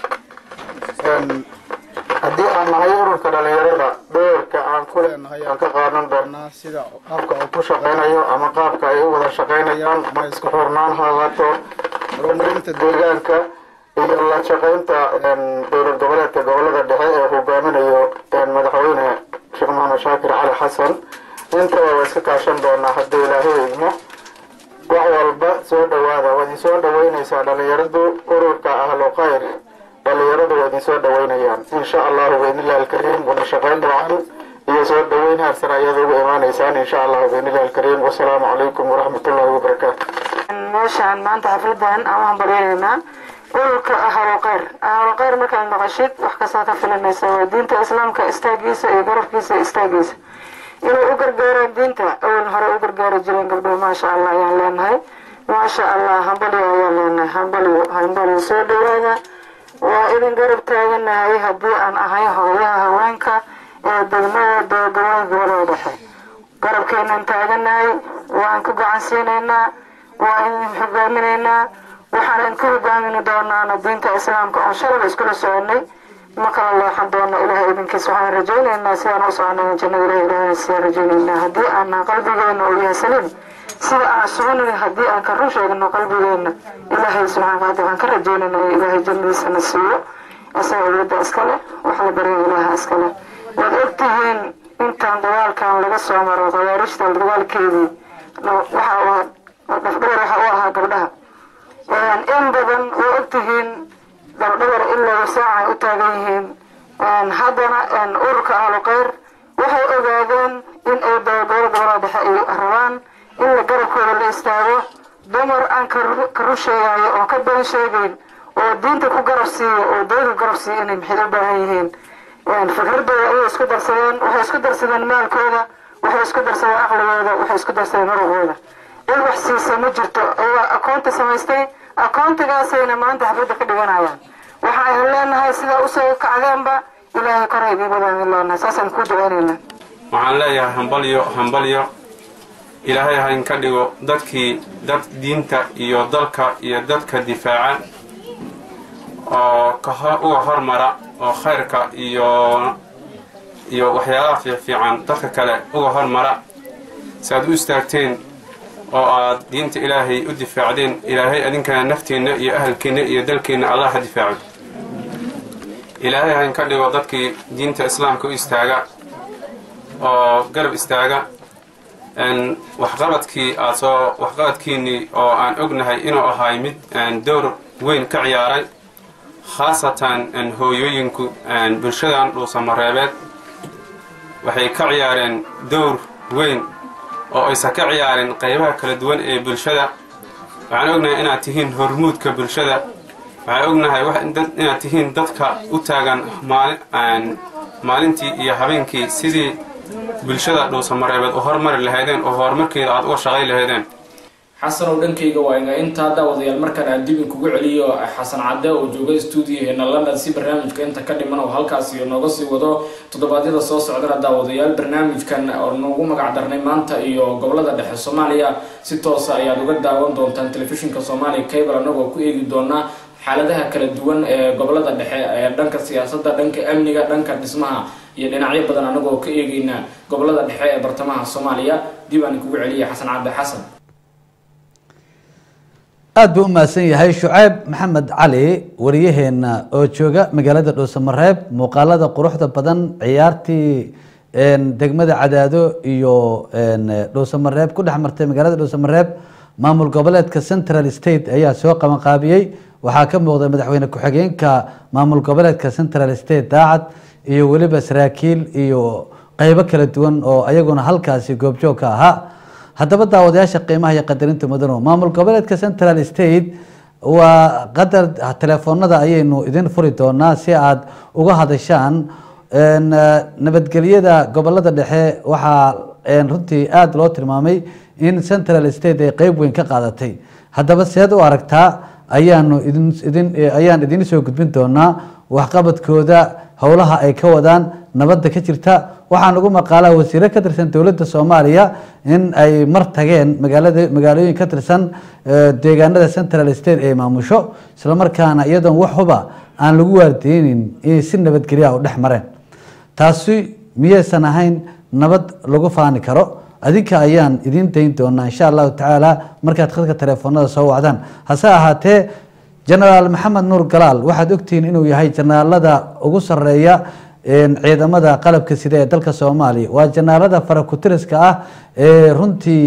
haddii aan nahay ururka dhalinyarada dheerka aan ku leenahay aan ka qaadan doonaa sida qaabka uu ku shaqaynayo ama qaabka ay u wada shaqaynayaan ma isku xurnaan ha ahaato horumarinta deegaanka iyo la shaqaynta dowlad goboleedka gobolada dhexe ee hogaaminayo madaxweyne sheekh maxamed shaakir cali xasan intaba waa iska kaashan doonaa haddii ilaahay idmo wax walba soo dhawaada waa idin soo dhaweynaysaa dhalinyaradu ururka ahlu khayr dhalinyaradu waa idin soo dhaweynayaan insha allahu biidnillahi alkariim wada shaqayn wacan iyo soo dhaweyn haarsan ayaad ugu imaanaysaan insha allahu biidnillahi alkariim wasalaamu calaykum waraxmatullahi wabarakaatu meeshaan maanta xafladan aan hambalyeynayna ururka ahlu khayr ahlu khayr markaad maqashid wax kastaa ka filanaysa waa diinta islaamka istaagiisa iyo garabkiisa istaagiisa inay u gargaaraan diinta awal hore u gargaari jireen gabdhuhu maasha allah ayaan leenahay maasha allah hambalyo ayaan leenahay hambalyo hambalyo soo dhawaada waa idin garab taaganahay haddii aan ahay hooyaha haweenka ee degmada doogawaanka gobolada dhexe garabkeenaan taaganahay waan ku gacan siinaynaa waa idin hogaaminaynaa waxaan idinku hogaamini doonaana diinta islaamka oon shalaba iskula soconay ma kala leexan doono ilahay idinkiis waxaan rajaynaynaa sidaan u soconay jannada ilahi ilahina sidaan rajaynaynaa haddii aan qalbigeena uu yahay saliim sida aan soconay haddii aan ka run sheegno qalbigeena ilaahay subxaana wataala waxaan ka rajaynaynaa in ilaahay jannadiisana siiyo isaga cibaada iskale wax la barya ilaaha iskale waad ogtihiin intaan dagaalkan laga soo maro khawaarijta dagaalkeedii waxa uu dhafdheer waxa u ahaa gabdhaha in badan waa ogtihiin gabdhabar ilaa saaca u taagan yihiin haddana ururka ahlu khayr waxay ogaadeen in ay dabagobada gobolada dhexe ay rabaan in la garabkooda la istaago dumar aan ka run sheegayo oo ka been sheegayn oo diinta ku garab siiyo oo dayga garab siiyo inay maxay u baahan yihiin fikradooda ayay isku darsadeen waxay isku darsadeen maalkooda waxay isku darsadeen aqligooda waxay isku darsadeen muruqooda in wax siisa ma jirto ayaa akoonta samaystay akoontigaasayna maanta xafladda ka dhiganayaan waxa aynu leenahay sidaa usoo kacdeenba ilaahay kor haydii badaan leenahay saasaan ku duceynaynaa waxaan leeyahay hambalyo hambalyo ilaahay hayn ka dhigo dadkii dad diinta iyo dalka iyo dadka difaaca oo uga hormara oo khayrka iyo iyo waxyaalaha fiicfiican dadka kale uga hormara si aad u istaagteen oo aad diinta ilaahay u difaacdeen ilaahay adinkana nafteenna iyo ahalkeenna iyo dalkeenna allah ha difaaco ilaahay hayn ka dhigo dadkii diinta islaamka u istaaga oo garab istaaga waxqabadkii aad soo waxqabadkiinnii oo aan ognahay inuu ahay mid dowr weyn ka ciyaaray khaasatan hooyooyinku bulshadan dhuusamareebeed waxay ka ciyaareen dowr weyn oo aysan ka ciyaarin qaybaha kala duwan ee bulshada waxaan ognahay inaad tihiin hormuudka bulshada waxaan ognahay inaad tihiin dadka u taagan maalintii iyo habeenkii sidii bulshada dhuusamareebeed u hormari lahaydeen oo horumarkeeda aad uga shaqay lahaydeen xasanow dhankayga waa inga intaa daawadayaal markaan aan dib inkugu celiyo xasan cadde oo jooga stuudiyaheena london si barnaamijka inta ka dhiman oo halkaasi nooga sii wado toddobaadyada soo socdana daawadayaal barnaamijkan oo noogu magac darnay maanta iyo gobolada dhexe soomaaliya si toosa ayaad uga daawan doontaan telefishinka soomaaliya cable anagoo ku eegi doonaa xaaladaha kala duwan ee gobolada dhexe ee dhanka siyaasadda dhanka amniga dhanka dhismaha iyo dhinacyo badan anagoo ka eegeyna gobolada dhexe ee bartamaha soomaaliya dib aan kugu celiya xasan cabdi xasan aada buu u mahadsan yahay shucayb maxamed cali wariyaheena oo jooga magaalada dhuusamareeb muuqaalada quruxda badan ciyaartii degmada cadaado iyo dhuusamareeb ku dhex martay magaalada dhuusamareeb maamul goboleedka central state ayaa soo qabanqaabiyey waxaa ka muuqda madaxweyne ku-xigeenka maamul goboleedka central state daacad iyo weliba saraakiil iyo qeybo kala duwan oo ayaguna halkaasi goobjoog ka ahaa haddaba daawadayaasha qiimaha iyo qadarinta mudano maamul goboleedka central state waa qadar telefoonada ayaynu idin furi doonaa si aada uga hadashaan nabadgelyada gobolada dhexe waxaa runtii aada loo tilmaamay in central state ay qeyb weyn ka qaadatay haddaba seed u aragtaa ayaanu idin idin ayaan idin soo gudbin doonaa waxqabadkooda howlaha ay ka wadaan nabadda ka jirta waxaan ugu maqaalaa wasiiro ka tirsan dowladda soomaaliya in ay mar tageen magaalada magaalooyin ka tirsan deegaanada central state ee maamusho islamarkaana iyadoon wax huba aan lagu waardeynin inay si nabadgelya u dhex mareen taasi miyaysan ahayn nabad lagu faani karo adinka ayaan idiin dayn doonaa insha allahu tacaala markaad khadka telefoonada soo wacdaan hase ahaatee genaraal maxamed nuur galaal waxaad ogtihiin inuu yahay jenaraalada ugu sareeya ciidamada qalabka sida ee dalka soomaaliya waa jenaraalada farakutiriska ah ee runtii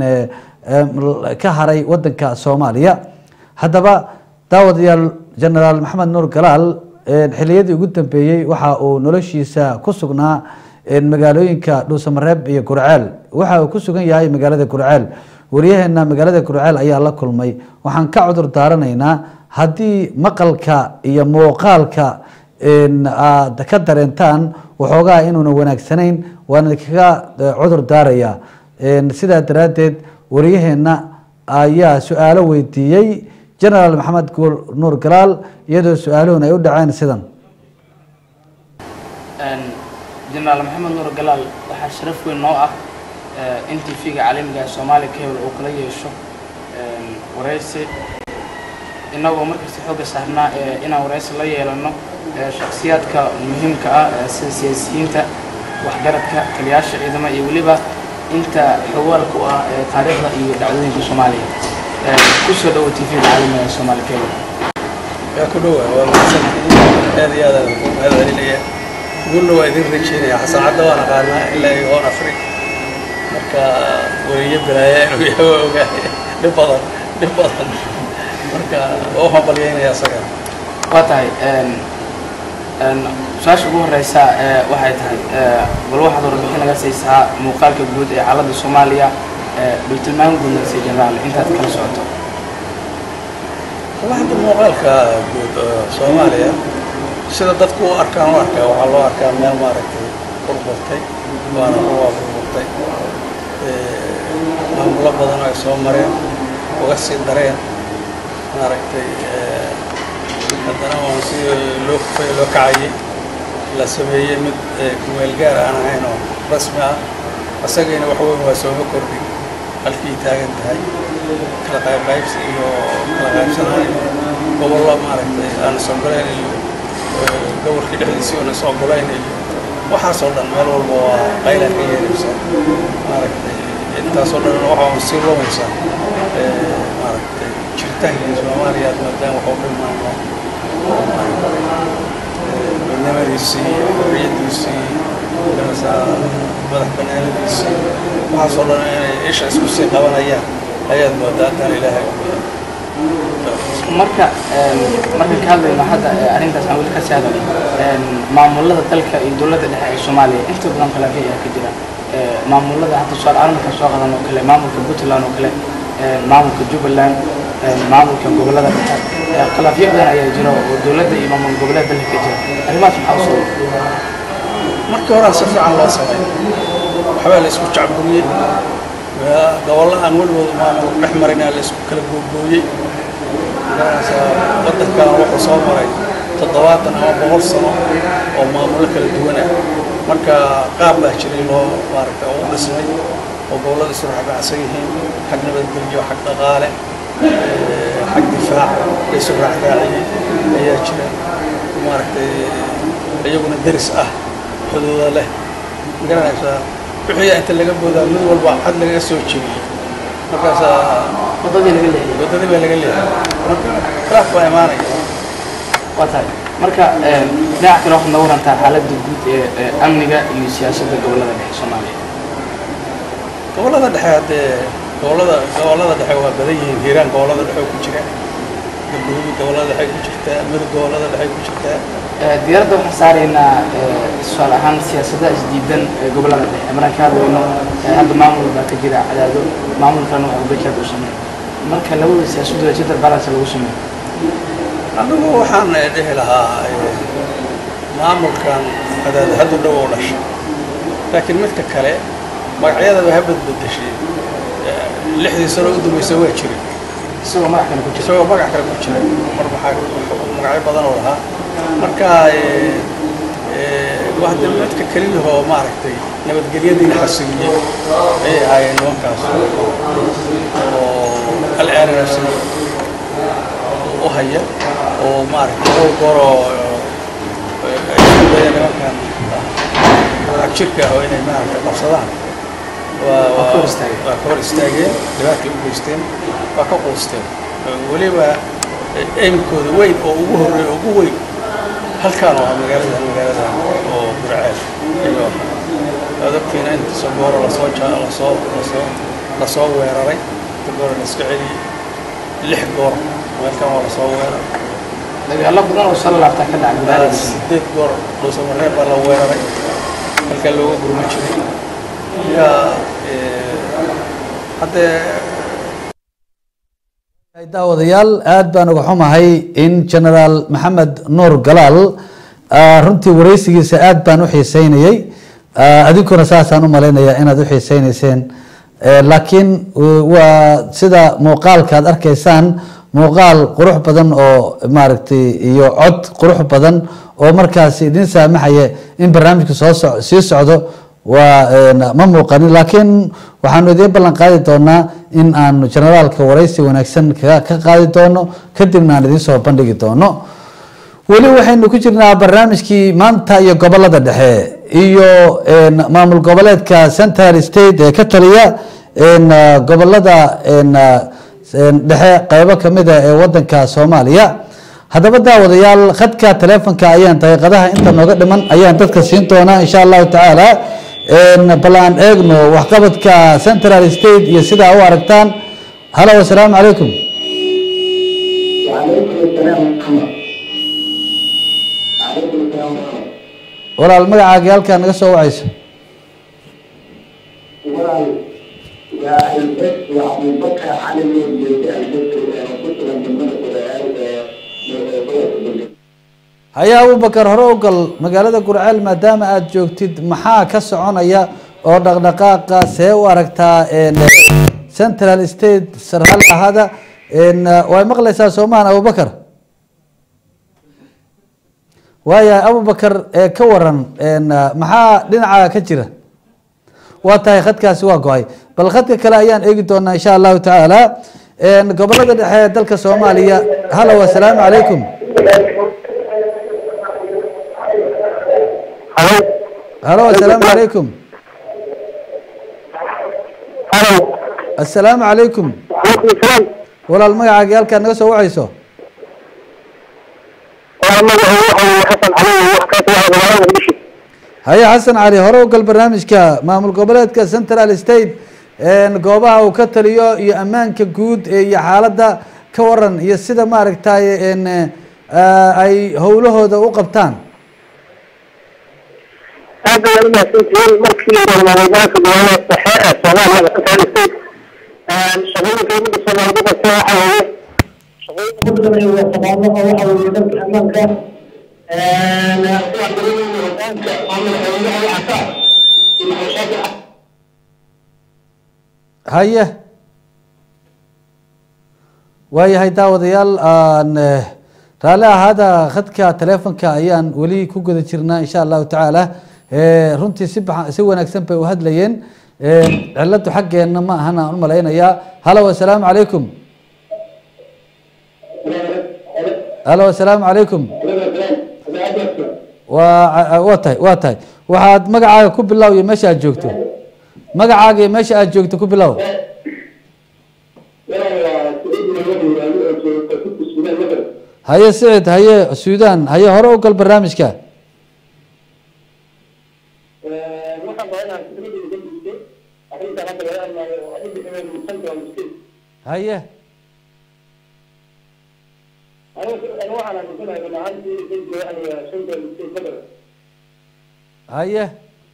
ka haray wadanka soomaaliya haddaba daawadayaal genaraal maxamed nuur galaal xiliyadii ugu dambeeyey waxa uu noloshiisa ku sugnaa magaalooyinka dhuusamareeb iyo gurceel waxa uu ku sugan yahay magaalada gurceel wariyaheena magaalada gurceel ayaa la kulmay waxaan ka cudur daaranaynaa haddii maqalka iyo muuqaalka aad ka dareentaan waxoogaa inuuna wanaagsanayn waan idinkaga cudur daaraya sidaa daraaddeed wariyaheena ayaa su-aalo weydiiyey genaraal maxamed nuur galaal iyadoo su-aaluhun ay u dhaceen sidan jenaraal maxamed nuur galaal waxaa sharaf weyn noo ah in t v-ga caalamiga ee soomaaliya cable uu kala yeesho waraysi innagoo markasta xoogga saarnaa inaan waraysi la yeelano shakhsiyaadka muhiimka ah sida siyaasiyiinta waxgaradka taliyaasha ciidama iyo weliba inta xogaalka u ah taariikhda iyo dhacdooyinka soomaaliya kusoo dhawo t v-ga caalamiga ee soomaaliya cable yaa ku dhowaa waa mahadsantihiin aad iyo aad aan ku mahad celinaya guulna waa idin rajeynaya xasan cadda waan aqaanaa ilaa iyo hoon afri marka weliyo bilaaya inuu yahay waa ogahay dhib badan dhib badan marka waa u hambalyeynaya asaga waa tahay su-aasha ugu horeysa waxay tahay bal waxaad warbixin naga siisaa muuqaalka guud ee xaaladda soomaaliya bal tilmaan guud naga sii jenaraal intaad kala socoto hadda muuqaalka guud soomaaliya sida dadku u arkaan u arkaa waxaa loo arkaa meel maaragtay burburtay waana kuwaa burburtay maamulo badan oo ay soo mareen uga sii dareen maaragtay haddana waan si loo kufay loo kacayay la sameeyey mid kumeel gaar aan ahayn oo rasmi ah asagayna wax weyn waa sooma kordhin halkii taagan tahay kala qaybqaybsi iyo kala qaybsanaan gobollo maaragtay aan isogolayn iyo gobolkii dhexdiisii oona isogolayn iyo waxaasoo dhan meel walba waa qayla ka yeeraysa maaragtay intaasoo dhan waxaa sii lumaysa maaragtay jiritaankii soomaaliya aad maadaan wax u dhimayno midnimadiisii xorriyadiisii madax banaanadiisii waxaasoo dhan inay isha isku sii qabanayaan ayaad moodaa haddaan ilaahay marka markaan ka hadlayno hadda arrintaas aan weli ka sii hadalno maamulada dalka iyo dowladda dhexe ee soomaaliya inta badan khilaafyo ayaa ka jira maamulada hadda soo arrinka soo qadan oo kale maamulka puntland oo kale maamulka jubbaland maamulka gobolada dhexe khilaafyo badan ayaa jira oo dowladda iyo maamul goboleed dalka ka jira arrimahaas maxaa u sababa markii hore si fiican loo sameey waxbaa la isku jacburiyey gobollo aan weligood maamul dhex marinaa la isku kala googooyey wadankan wuxuu soo maray toddobaatan ama boqol sano oo maamulo kala duwan ah marka qaab baa jiray loo maaragta u dhismay oo gobollada isu raxbacsan yihiin xag nabadgelyo xag dhaqaale xag difaac isu raacraaciyey ayaa jira maaragtay iyaguna deris ah xuduuda leh magaranaysaa wixii inta laga boodaa mid walba xad lagaga soo jebiyey markaasaa wadadii laga leexiyey wadadii baa laga leexiyey marka khilaaf baa imaanaya waa tahay marka dhinaca kale waxaad nooga warantaa xaaladda guud ee ee amniga iyo siyaasadda gobollada dhexe soomaaliya gobollada dhexe haddee gobollada gobollada dhexe waa badan yihiin hiiraan gobollada dhexe ku jira galguduud gobollada dhexe ku jirtaa mudug gobollada dhexe ku jirtaa Ee, diyaaradda waxaan saaraynaa ee, tusaale ahaan siyaasadaha isdiidan ee gobollada dhexe markaan ka hadlayno ee, hadda maamul baa ka jira cadaado maamulkana waxa bejaad u sameeya marka labada siyaasadooda gender balance lagu sameeyo anigu waxaan eh, dhihi lahaa eh, maamulkan hadaad haddu dhow oo dhashay laakiin midka kale magacyadaba ha badbedeshay Eh, lixdii sano u dambaysa waa jiray isagoo magac kale ku jira isagoo magac kale ku jira mar maxaa magacyo badan oo lahaa marka eh, eh, waa de midka keliyahoo maaragtay nabadgelyadii xasiliyey ayay ahaayeen nimankaas oo hal aananasi u haya oo maaragtay dhowr gooroo ay isku dayeen nimankan agjirka ah oo inay maaragtay qabsadaan waa waa ka hor istaageen. waa ka hor istaageen dhibaatay u geysteen waa ka quusteen weliba aimkooda weyn oo ugu horreeya ugu weyn halkaan waa magaalada magaalada oo burceel iyo adabtiina inta sogooro lasoo ja- lasoo lasoo lasoo weeraray inta goor la iska celiyey lix goor meelkan waa lasoo weeraray dagaallo badan oo soo laabtaa ka dhaca gudaha sideed goor dhuusamareeb baa la weeraray halkaa looga gurma jiray marka eh, haddee daawadayaal aad baan uga xumahay in generaal maxamed nuur galaal ah, runtii wareysigiisa aad baan u xiiseynayey Ah, adinkuna saasaan u malaynayaa inaad u xiiseyneyseen Eh, laakiin w- waa sida muuqaalka aad arkaysaan muuqaal qurux badan oo maaragtay iyo cod qurux badan oo markaas idin saamaxaya in barnaamijku soo soc- sii socdo waa een, ma muuqanin laakiin waxaanu idiin ballan qaadi doonaa in aanu generaalka wareysi wanaagsan kaga ka qaadi doono kadibna aan idiin soo bandhigi doono weli waxaynu ku jirnaa barnaamijkii maanta iyo gobolada dhexe iyo een, maamul goboleedka central state ee ka taliya een, ah, gobolada een, ah, een, dhexe qeybo kamida ee wadanka soomaaliya haddaba daawadayaal khadka telefonka ayaan daqiiqadaha inta nooga dhiman ayaan dadka siin doonaa insha allahu tacaala een, bal aan eegno waxqabadka central state iyo sidaa u aragtaan halo asalaamu calaykum walaal magacaaga halkaa naga soo wacayso haya abubakar hore u gal magaalada gurceel maadaama aada joogtid maxaa ka soconaya oo dhaqdhaqaaqa see u aragtaa een, central state sarhal ahada een, way maqlaysaa soomahan abubakar waayahay abubakar ee ka waran een, maxaa dhinaca ka jira waa tahay khadkaasi waa go-ay bal khadka kale ayaan eegi doonaa insha allahu tacaala een, gobolada dhexe ee dalka soomaaliya halo asalaamu calaykum halo asalaamu calaykum asalaamu calaykum walaal magacaaga halkaa naga soo wacayso haye xasan cali hore u gal barnaamijka maamul goboleedka central state een, goobaha uu ka taliyo iyo ammaanka guud ee iyo xaaladda ka waran iyo sida maaragtay een, eh, ay howlahooda u qabtaan aad bay u mahadsantihiin markii maamulgobolka gobolada dhexe ee soomaaliya central state shaqooyinka ummadda soomaalida qabta waxa weeye shaqooyinka ugu sameeya waa taqaano oo waxa weeye dhanka ammaanka kuwa dareemaya hogaanka maamulka wadaha waxaa iyo bulshada haye waayahay daawadayaal aan eh, raalli ahaada khadka telefonka ayaan weli ku guda jirnaa insha allahu tacaala Eh, runtii si baxa- si wanaagsan bay u hadlayeen Eh, ciladu xaggeena ma ahan aan u malaynayaa halo asalaamu calaykum alo asalaamu calaykum waa waa tahay waa tahay waxaad magacaaga ku bilow iyo meesha aad joogto magacaaga iyo meesha aad joogto ku bilow haye sicid haye suudan haye hore u gal barnaamijka haye haye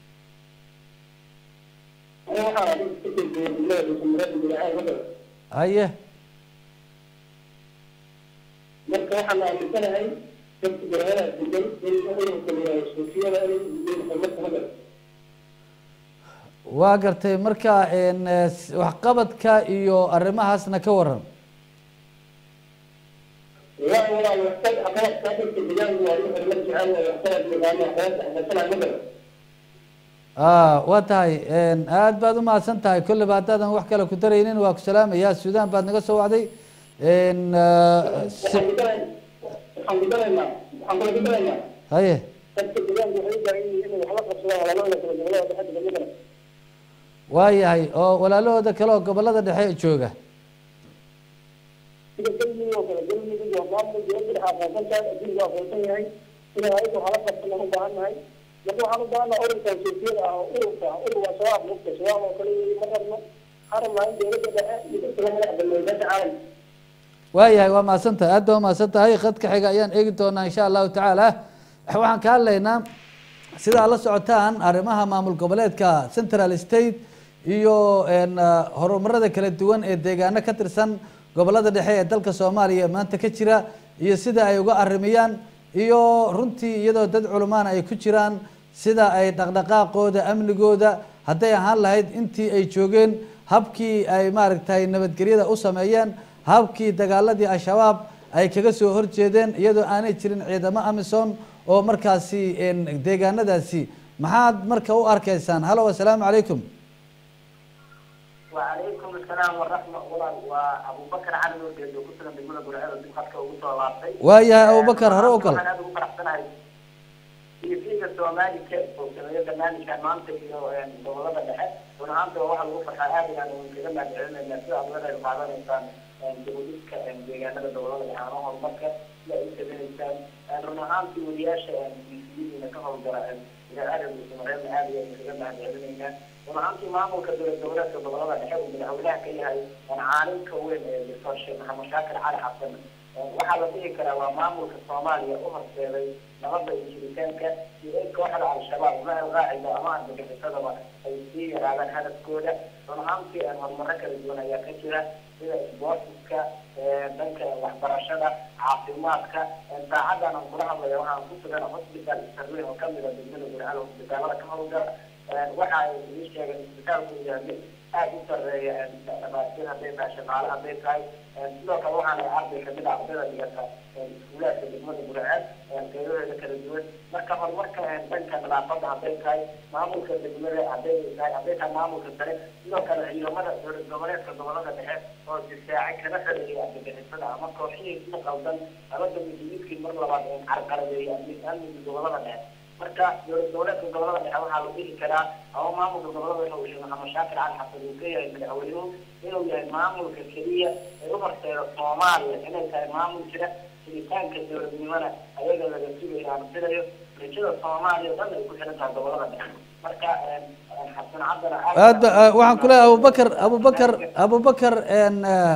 haye marka waxaan aaminsanahay dadka garaadaha degan in ururka layihahdo suufiyada inay ujeedaan marka magal waa gartay marka n s- waxqabadka iyo arrimahaasna ka waran waa walaa waxtag aqaadka dadka deegaanka waa wuxuu la jecel yahay waxtag yaqaano aqoonta xagasana magal ah waa tahay aad baad umahadsan tahay kolleyba haddaadan wax kale ku daraynin waa ku salaamaya suudan baad naga soo wacday n waxaan gudanaynaa waxaan gudanaynaa waxaan kula gudanaynaa haye dadka deegaanka waxay u baahan yihiin inay wax la qabsadaan walaalahooda kala gobolada dhexe degan magal waayahay oo walaalahooda kale oo gobolada dhexe jooga sida galmudug oo kale galmudug waa maamul dowladda dhexe aqoonsan tahay adduunku aqoonsan yahay inay ayaga wax la qabsan aan u baahan nahay marka waxaan u baahannaha ururkan suufiyada ah oo ururka urur waa shabaab mugta shabaab oo kale ma rabno waxaan rabnaa in dowladda dhexe iyo dadka la madax banneeya dadka caalamka waayahay waa mahadsan tahay aad baa umahadsan tahay khadka xiga ayaan eegi doonaa insha allahu tacaala waxaan ka hadlaynaa sidaa la socotaan arrimaha maamul goboleedka central state iyo n horumarada kala duwan ee deegaano ka tirsan gobolada dhexe ee dalka soomaaliya maanta ka jira iyo sida ay uga arimiyaan iyo runtii iyadoo dad culumaana ay ku jiraan sida ay dhaqdhaqaaqooda amnigooda hadday ahaan lahayd intii ay joogeen habkii ay maaragtay nabadgelyada u sameeyeen habkii dagaaladii al-shabaab ay kaga soo horjeedeen iyadoo aanay jirin ciidamo amison oo markaasi deegaanadaasi maxaad marka u arkaysaan halo assalaamu calaykum وعليكم السلام ورحمة الله وأبو بكر علي وديد وكسر دمنا برعاية دم خدك وقصة لابتي waayahay abubakar hore u gal أنا أبو بكر حسنا في فيك السومالي كيف وكذا برنامج كان مانتك يعني دولة دحى ونعمت واحد وفر حياتي يعني من كذا ما بعلم إن في أبونا المعلم إنسان جهودك كان بيجانا الدولة دحى أنا هو مكة لا يمكن إنسان أنا نعمت ولياش في في كهو جرا إلى أهل المسلمين هذه من كذا ما بعلم ومعامتي maamulka dowlad goboleedka gobolada dhexe uu madaxweynaha ka yahay caalimka weyn ee doctor sheekh maxamed shaakir cali xasan waxaa la dhihi karaa waa maamulka soomaaliya u horseeday nabadda iyo jiritaanka iyo in kooxda al-shabaab ma alqaacida ama argagixisadaba ay sii yaraadaan hadafkooda runahaantii horumaro kala duwan ayaa ka jira sida isboortiska dhanka waxbarashada caafimaadka saacadan aan kula hadlaya waxaan ku sugan hospital sarweyn oo kamid a degmada gurcal hospitaalada ka howlgala waxa ay ii sheegeen isbitaalku yahay mid aada u sareeya dhamaastir hadday tahay shaqaale hadday tahay sidoo kale waxaana arday kamid ah ardayda dhigata iskuulaadka degmada gurceel qeybaheeda kala duwan marka horumarka dhanka nadaafadda hadday tahay maamulka degmada hadday tahay hadday tahay maamulka sare sidoo kale ciidamada dowlad goboleedka gobolada dhexe oo difaaci kana xereeya argagixisada ama kooxihii ku qaldan labada midiyidkii mar labaad carqaladeeya amniga gobolada dhexe marka dowlad goboleedka gobolada dhexe waxaa la dhihi karaa ama maamulka gobolada dhexe uu sheekh maxamed shaakir cali xasan uu ka yahay madaxweynuhu inuu yahay maamulka keliya ee u horseeda soomaaliya inay tahay maamul jira jiritaanka dowladnimona ayaga laga sugayo aan filayo rajada soomaaliya o dhan ay ku xiran tahay gobolada dhexe marka xasan cabdana aad ba waxaan ku leeyahay abubakar abubakar abubakar n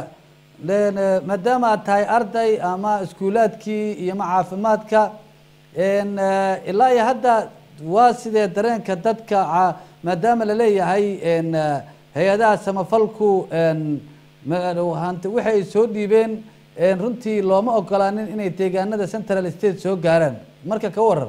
n maadaama aad tahay arday ama iskuulaadkii iyo ma caafimaadka n ilaa iyo hadda waa sidee dareenka dadka ca- maadaama laleeyahay n hay-adaha samafalku n ma- hanti wixi ay soo dhiibeen n runtii looma ogolaanin inay deegaanada central state soo gaaraan marka ka waran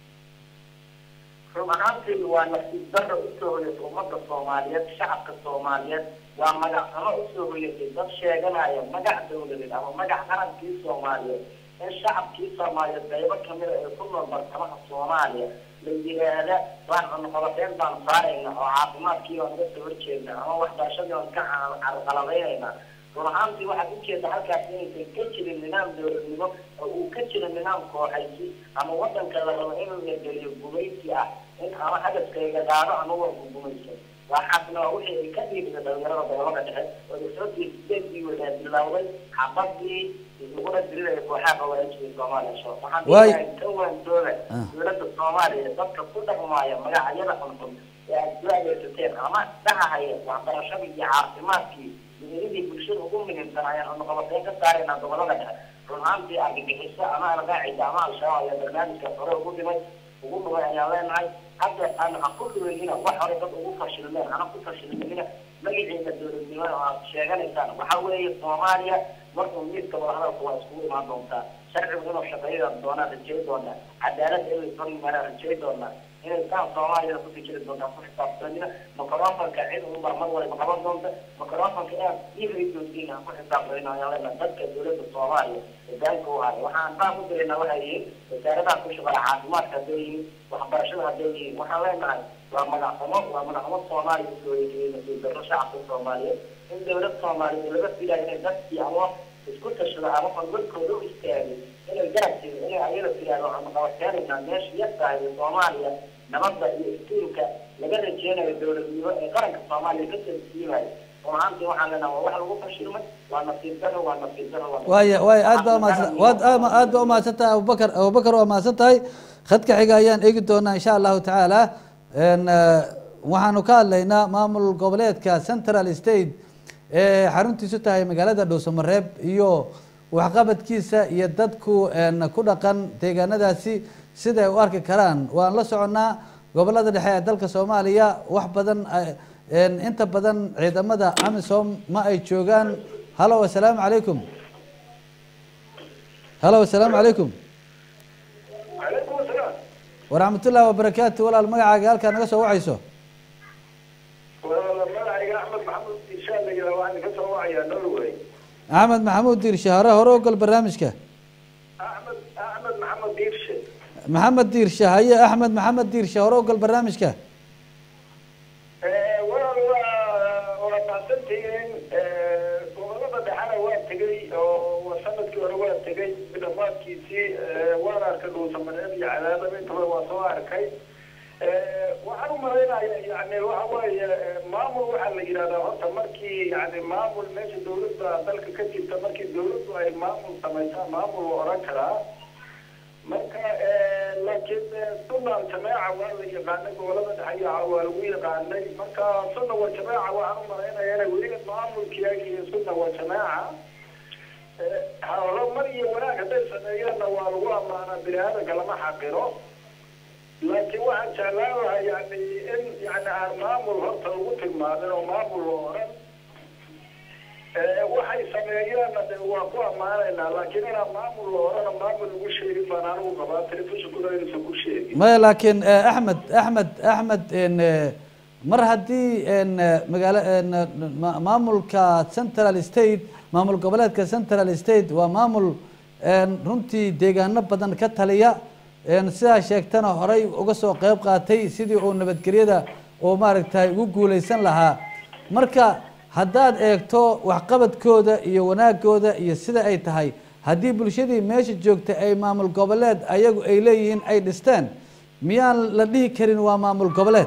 run ahaantii waa nasiib darro usoo hoyatay ummadda soomaaliyeed shacabka soomaaliyeed waa magac xumo usoo hoyatay dad sheeganaya magac dowladeed ama magac qarankii soomaaliyeed in shacabkii soomaaliyeed qaybo kamida ee ku nool bartamaha soomaaliya la yiraahda waan cunqabateen baan saarayna oo caafimaadkii baan uga soo horjeedna ama waxbarashadii baan ka carqaladaynayna run ahaantii waxaad ujeeda halkaas inaysan ka jirin nidaam dowladnimo oo uu ka jiro nidaam kooxaysi ama wadanka la rabo in la geliyo gumaysi ah in ama hadafkayga qaado ama waa gugumaysan waxaasna waa wixii ay ka dhiibida dhalinyarada gobolada dhexe oo dowladii sideedii wadaad bilowday xabadii laguna dirinaya kooxaha qawaajida soomaaliya sho waxaan dhigahay ka waantooda dowladda soomaaliya dadka ku dhaqmaaya magacyada xunxun ee aad soo adeegsateen ama dhahahaya waxbarashadii iyo caafimaadkii meelihii bulshada ugu muhiimsan ayaan cunaqabateyn ka saaraynaa gobolada dhexe run ahaantii argagixiso ama alqaacida ama al-shabaab ayaa barnaamijkaas hore ugu dhimay ugu dhumay ayaan leenahay hadda aan ha ku dhuweynina wax hore dad ugu fashilmeen hana ku fashilminina magaceeda dowladnimo oo aad sheeganaysaan waxa weeye soomaaliya markuu miidka wadahadalka waa iskugu imaan doontaa sharcigu inuu shaqeeya doonaa rajay doonaa cadaalad inay soo yimaadaan rajay doonaa inay saan soomaaliyada kusii jiri doontaa ku xisaabtanina microfonka cid unbaa mar waliba qaban doonta microfonka inaad ii radiosiin aan ku xisaabtanina ayaan leenahay dadka dowladda soomaaliya hogaanka u haya waxaan baan ku dirayna waxay yihiin wasaaradaha ku shaqala caafimaadka hadday yihiin waxbarashada hadday yihiin waxaan leenahay waa magaxumo waa magaxumo soomaaliya usoo yeegiyey nasiib darro shacabka soomaaliyeed in dowlad soomaaliyeed laga filayo inay dadkii ama isku tashado ama fadwadkooda u istaagay inay garab jiro inay ayada tiraahdo waxaanu qabateenaynaa meesha yar tahay ee soomaaliya nabadda iyo iftiinka laga rajeynayo dowladnimo ee qaranka soomaaliya ka tansiimayo run ahaantii waxaan leenahay waa wax lagu fashilmay waa nasiib darro waa nasiib darro waa waaya waaya aad baa umahadsan waad aad aad baa umahadsan tahay abubakar abubakar waa mahadsan tahay khadka xiga ayaan eegi doonaa insha allahu tacaala n waxaanu ka hadlaynaa maamul goboleedka central state ee xaruntiisu tahay magaalada dhowsamareeb iyo waxqabadkiisa iyo dadku n ku dhaqan deegaanadaasi siday u arki karaan waan la soconnaa gobolada dhexe ee dalka soomaaliya wax badan inta badan ciidamada amisom ma ay joogaan halo assalaamu calaykum halo assalaamu calaykum calaykum asalaam waraxmatullahi wabarakaatu walaal magacaaga halkaa naga soo wacayso magacayga axmed maxamuud insha alla yidhaha waxaan ka soo wacayaa norway axmed maxamuud diirshe hore hore ogol barnaamijka axmed axmed maxamed diirshe maxamed diirshe haye axmed maxamed diirshe hore ogol barnaamijka walaal waa waa mahadsantihiin gobolada dhexena waa tegey oo sanadkii hore waa tegey dhamaadkiisii waan arkay dhuusamareeb iyo cadaadaba intaba waa soo arkay waxaan u malaynaya yani waxa weeye maamul waxaa la yidhahdaa horta markii yani maamul meesha dawladda dalka ka jirta markii dawladdu ay maamul samaysaa maamul la oran karaa marka laakiin sunna aljamaaca waa la yaqaanay gobolada dhexe waa lagu yaqaanay marka sunna wa jamaaca waxaan u malaynaya inay weli maamulkiyaga iyo sunna wa jamaaca horumar iyo wanaag hadday sameeyeenna waa lagu ammaanaa bini aadanka lama xaqiro laakiin waxaan jeclaan lahaa yani in yani aan maamul horta lagu tilmaamin oo maamul la oran waxay sameeyeenna de waa ku ammaanaynaa laakiin inaan maamul la orana maamul lagu sheegin baan anigu qabaa telefishinkuna inuusan ku sheegin maya laakiin axmed axmed axmed n mar haddii n magaalo maamulka central state maamul goboleedka central state waa maamul runtii deegaano badan ka taliya sidaa sheegtana horey uga soo qeyb qaatay sidii uu nabadgelyada uu maaragtay ugu guuleysan lahaa marka haddaad eegto waxqabadkooda iyo wanaagooda iyo sida ay tahay haddii bulshadii meesha joogta ay maamul goboleed ayagu ay leeyihiin ay dhisteen miyaan la dhihi karin waa maamul goboleed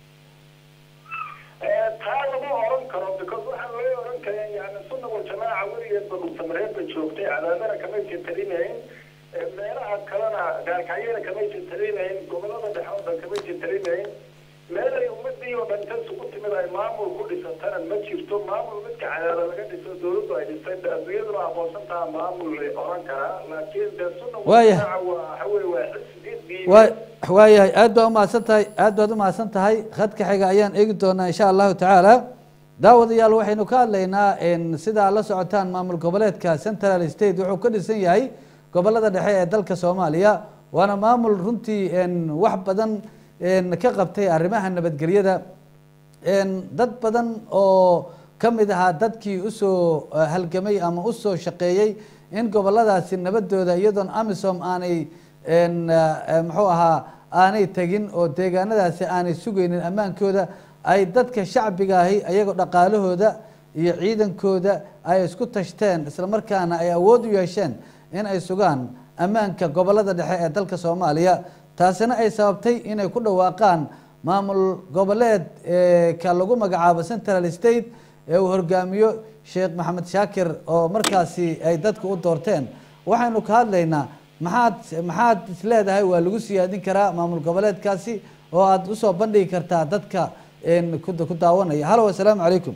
taa lama oran karo because waxaa laga oran kara yani sunna wal jamaaca weligeed ba dhulsamareed ba joogtay cadaadana kamaysan talinayn meelaha kalena gaarkacyada kamaysan talinayn gobolada dhexe oo dhan kamaysan talinayn meelay ummadii oo dhan inta isugu timid ay maamul ku dhisatana ma jirto maamul midka cadaada laga dhiso dawladdu ay dhistay adduunyaduna aqoonsan taha maamul la oran karaa laakiin de sunna Waaya. waa waxa weye waa xisbi waa waayahay aad baa umahadsan tahay aad baad umahadsan tahay khadka xiga ayaan eegi doonaa insha allahu tacaala daawadayaal waxaynu ka hadlaynaa n sidaa la socotaan maamul goboleedka central state wuxuu ka dhisan yahay gobolada dhexe ee dalka soomaaliya waana maamul runtii n wax badan n ka qabtay arrimaha nabadgelyada n dad badan oo ka mid ahaa dadkii usoo eh, halgamay ama usoo shaqeeyey in goboladaasi nabadooda iyadoon amisom aanay n eh, muxuu ahaa aanay tegin oo deegaanadaasi aanay sugaynin ammaankooda ay dadka shacbiga ahi ayagoo dhaqaalahooda iyo ciidankooda ay isku tashteen islamarkaana ay awood u yeesheen in ay sugaan ammaanka gobolada dhexe ee dalka soomaaliya taasina ay sababtay inay ku dhawaaqaan maamul goboleed ka lagu magacaabo central state ee uu hogaamiyo sheekh maxamed shaakir oo markaasi ay dadku u doorteen waxaynu ka hadlaynaa maxaad maxaad isleedahay waa lagu siyaadin karaa maamul goboleedkaasi oo aada usoo bandhigi kartaa dadka ku daawanaya halo assalaamu calaykum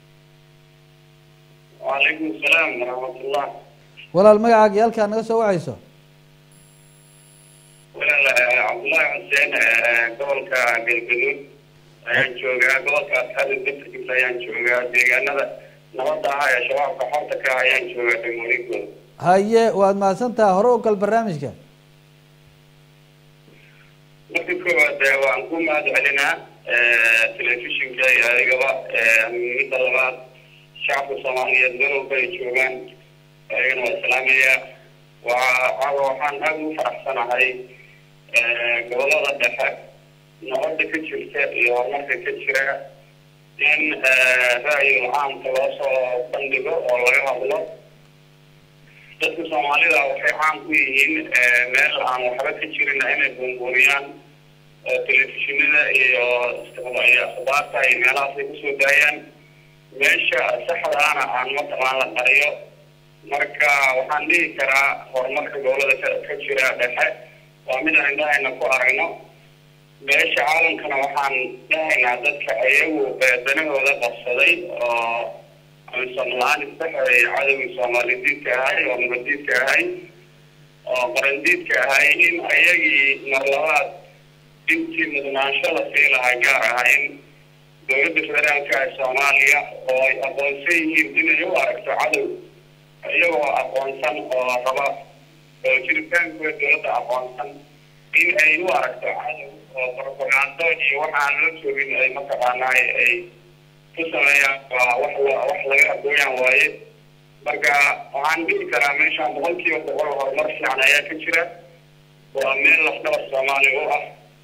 وعليكم السلام ورحمة الله walaal magacaaga iyo halkaa naga soo wacayso walaal عبد الله حسين gobolka galgaduud ayaan joogaa gobolka asxaabta degta ayaan joogaa deegaanada nabadda ah ee shabaabka xorta ka ah ayaan joogaa degmooyinkooda haye waad mahadsantaha hore u gal barnaamijka marka koowaad waan ku mahad celinaa telefishinka iyo adigaba midda labaad shacabka soomaaliyeed meel walba ay joogaan ayagana waa islaamaya waa waxaan aada ugu faraxsanahay gobolada dhexe nabadda ka jirta iyo horumarka ka jira in ra'yul caamka loo soo bandhigo oo laga hadlo dadka soomaalida waxay caan ku yihiin meel aan waxba ka jirin inay buunbuuniyaan telefishinada iyo iyo akhbaarta iyo meelahaas ay kusoo daayaan meesha saxdaana aan mataqaan la qariyo marka waxaan dhihi karaa horumarka gobolada ka jira dhexe waa mid aan indhahayna ku aragno meesha caalamkana waxaan dhahaynaa dadka iyagu danahooda qabsaday oo amisom-la-aan isdhexeey cadowgii soomaalidiidka ahay oo nabadiidka ahay oo qarandiidka ahay in ayagii marlabaad intii mudnaansho la sii lahaa gaar ah in dowladda federaalka ee soomaaliya oo ay aqoonsan yihiin inay u aragto cadow iyagoo aqoonsan oo raba oo jiritaankooda dowladda aqoonsan in ay u aragto cadow oo propagando iyo waxa aan la joogin ay mataqaanaa ay ku sameeyaan waa wax wax laga aqooyaan waaye marka waxaan dhihi karaa meeshaan boqolkiiba boqol horumar fiican ayaa ka jira waa meel lafdhabar soomaaliya u ah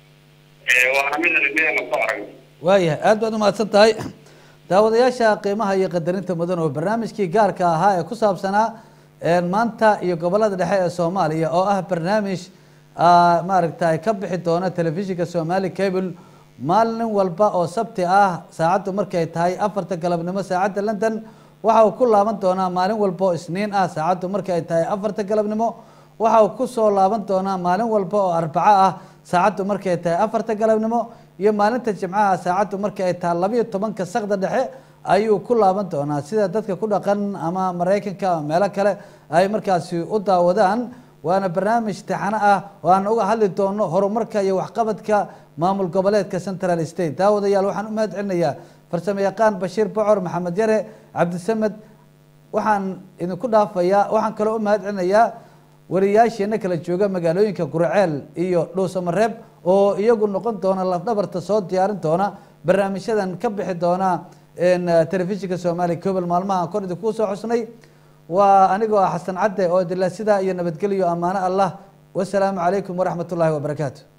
waana mid aan indheheena ku aragno waayahay aad baad umahadsan tahay daawadayaasha qiimaha iyo qadarinta mudan oo barnaamijkii gaarka ahaa ee ku saabsanaa maanta iyo gobolada dhexe ee soomaaliya oo ah barnaamij maaragtay ka bixi doona telefishinka somali cable maalin walba oo sabti ah saacaddu markay tahay afarta galabnimo saacadda london waxa uu ku laaban doonaa maalin walba oo isniin ah saacaddu markay tahay afarta galabnimo waxa uu kusoo laaban doonaa maalin walba oo arbaco ah saacaddu markay tahay afarta galabnimo iyo maalinta jimcaha saacaddu marka ay tahay labayo tobanka sakda dhexe ayuu ku laaban doonaa sida dadka ku dhaqan ama maraykanka ama meelo kale ay markaasi u daawadaan waana barnaamij taxano ah oo aan uga hadli doono horumarka iyo waxqabadka maamul goboleedka central state daawadayaal waxaan u mahad celinayaa farsamo yaqaan bashiir bocor maxamed yare cabdisamed waxaan idinku dhaafayaa waxaan kaloo u mahad celinayaa wariyaasheena kala jooga magaalooyinka guraceel iyo dhuusamareeb oo iyagu noqon doona lafdhabarta soo diyaarin doona barnaamijyadan ka bixi doona telefishinka soomaaliya cobel maalmaha kor idinkuu soo xusnay waa anigoo ah xasan cadde oo idila sidaa iyo nabadgelyo ammaano allah wasalaamu calaykum waraxmat ullaahi wabarakaatu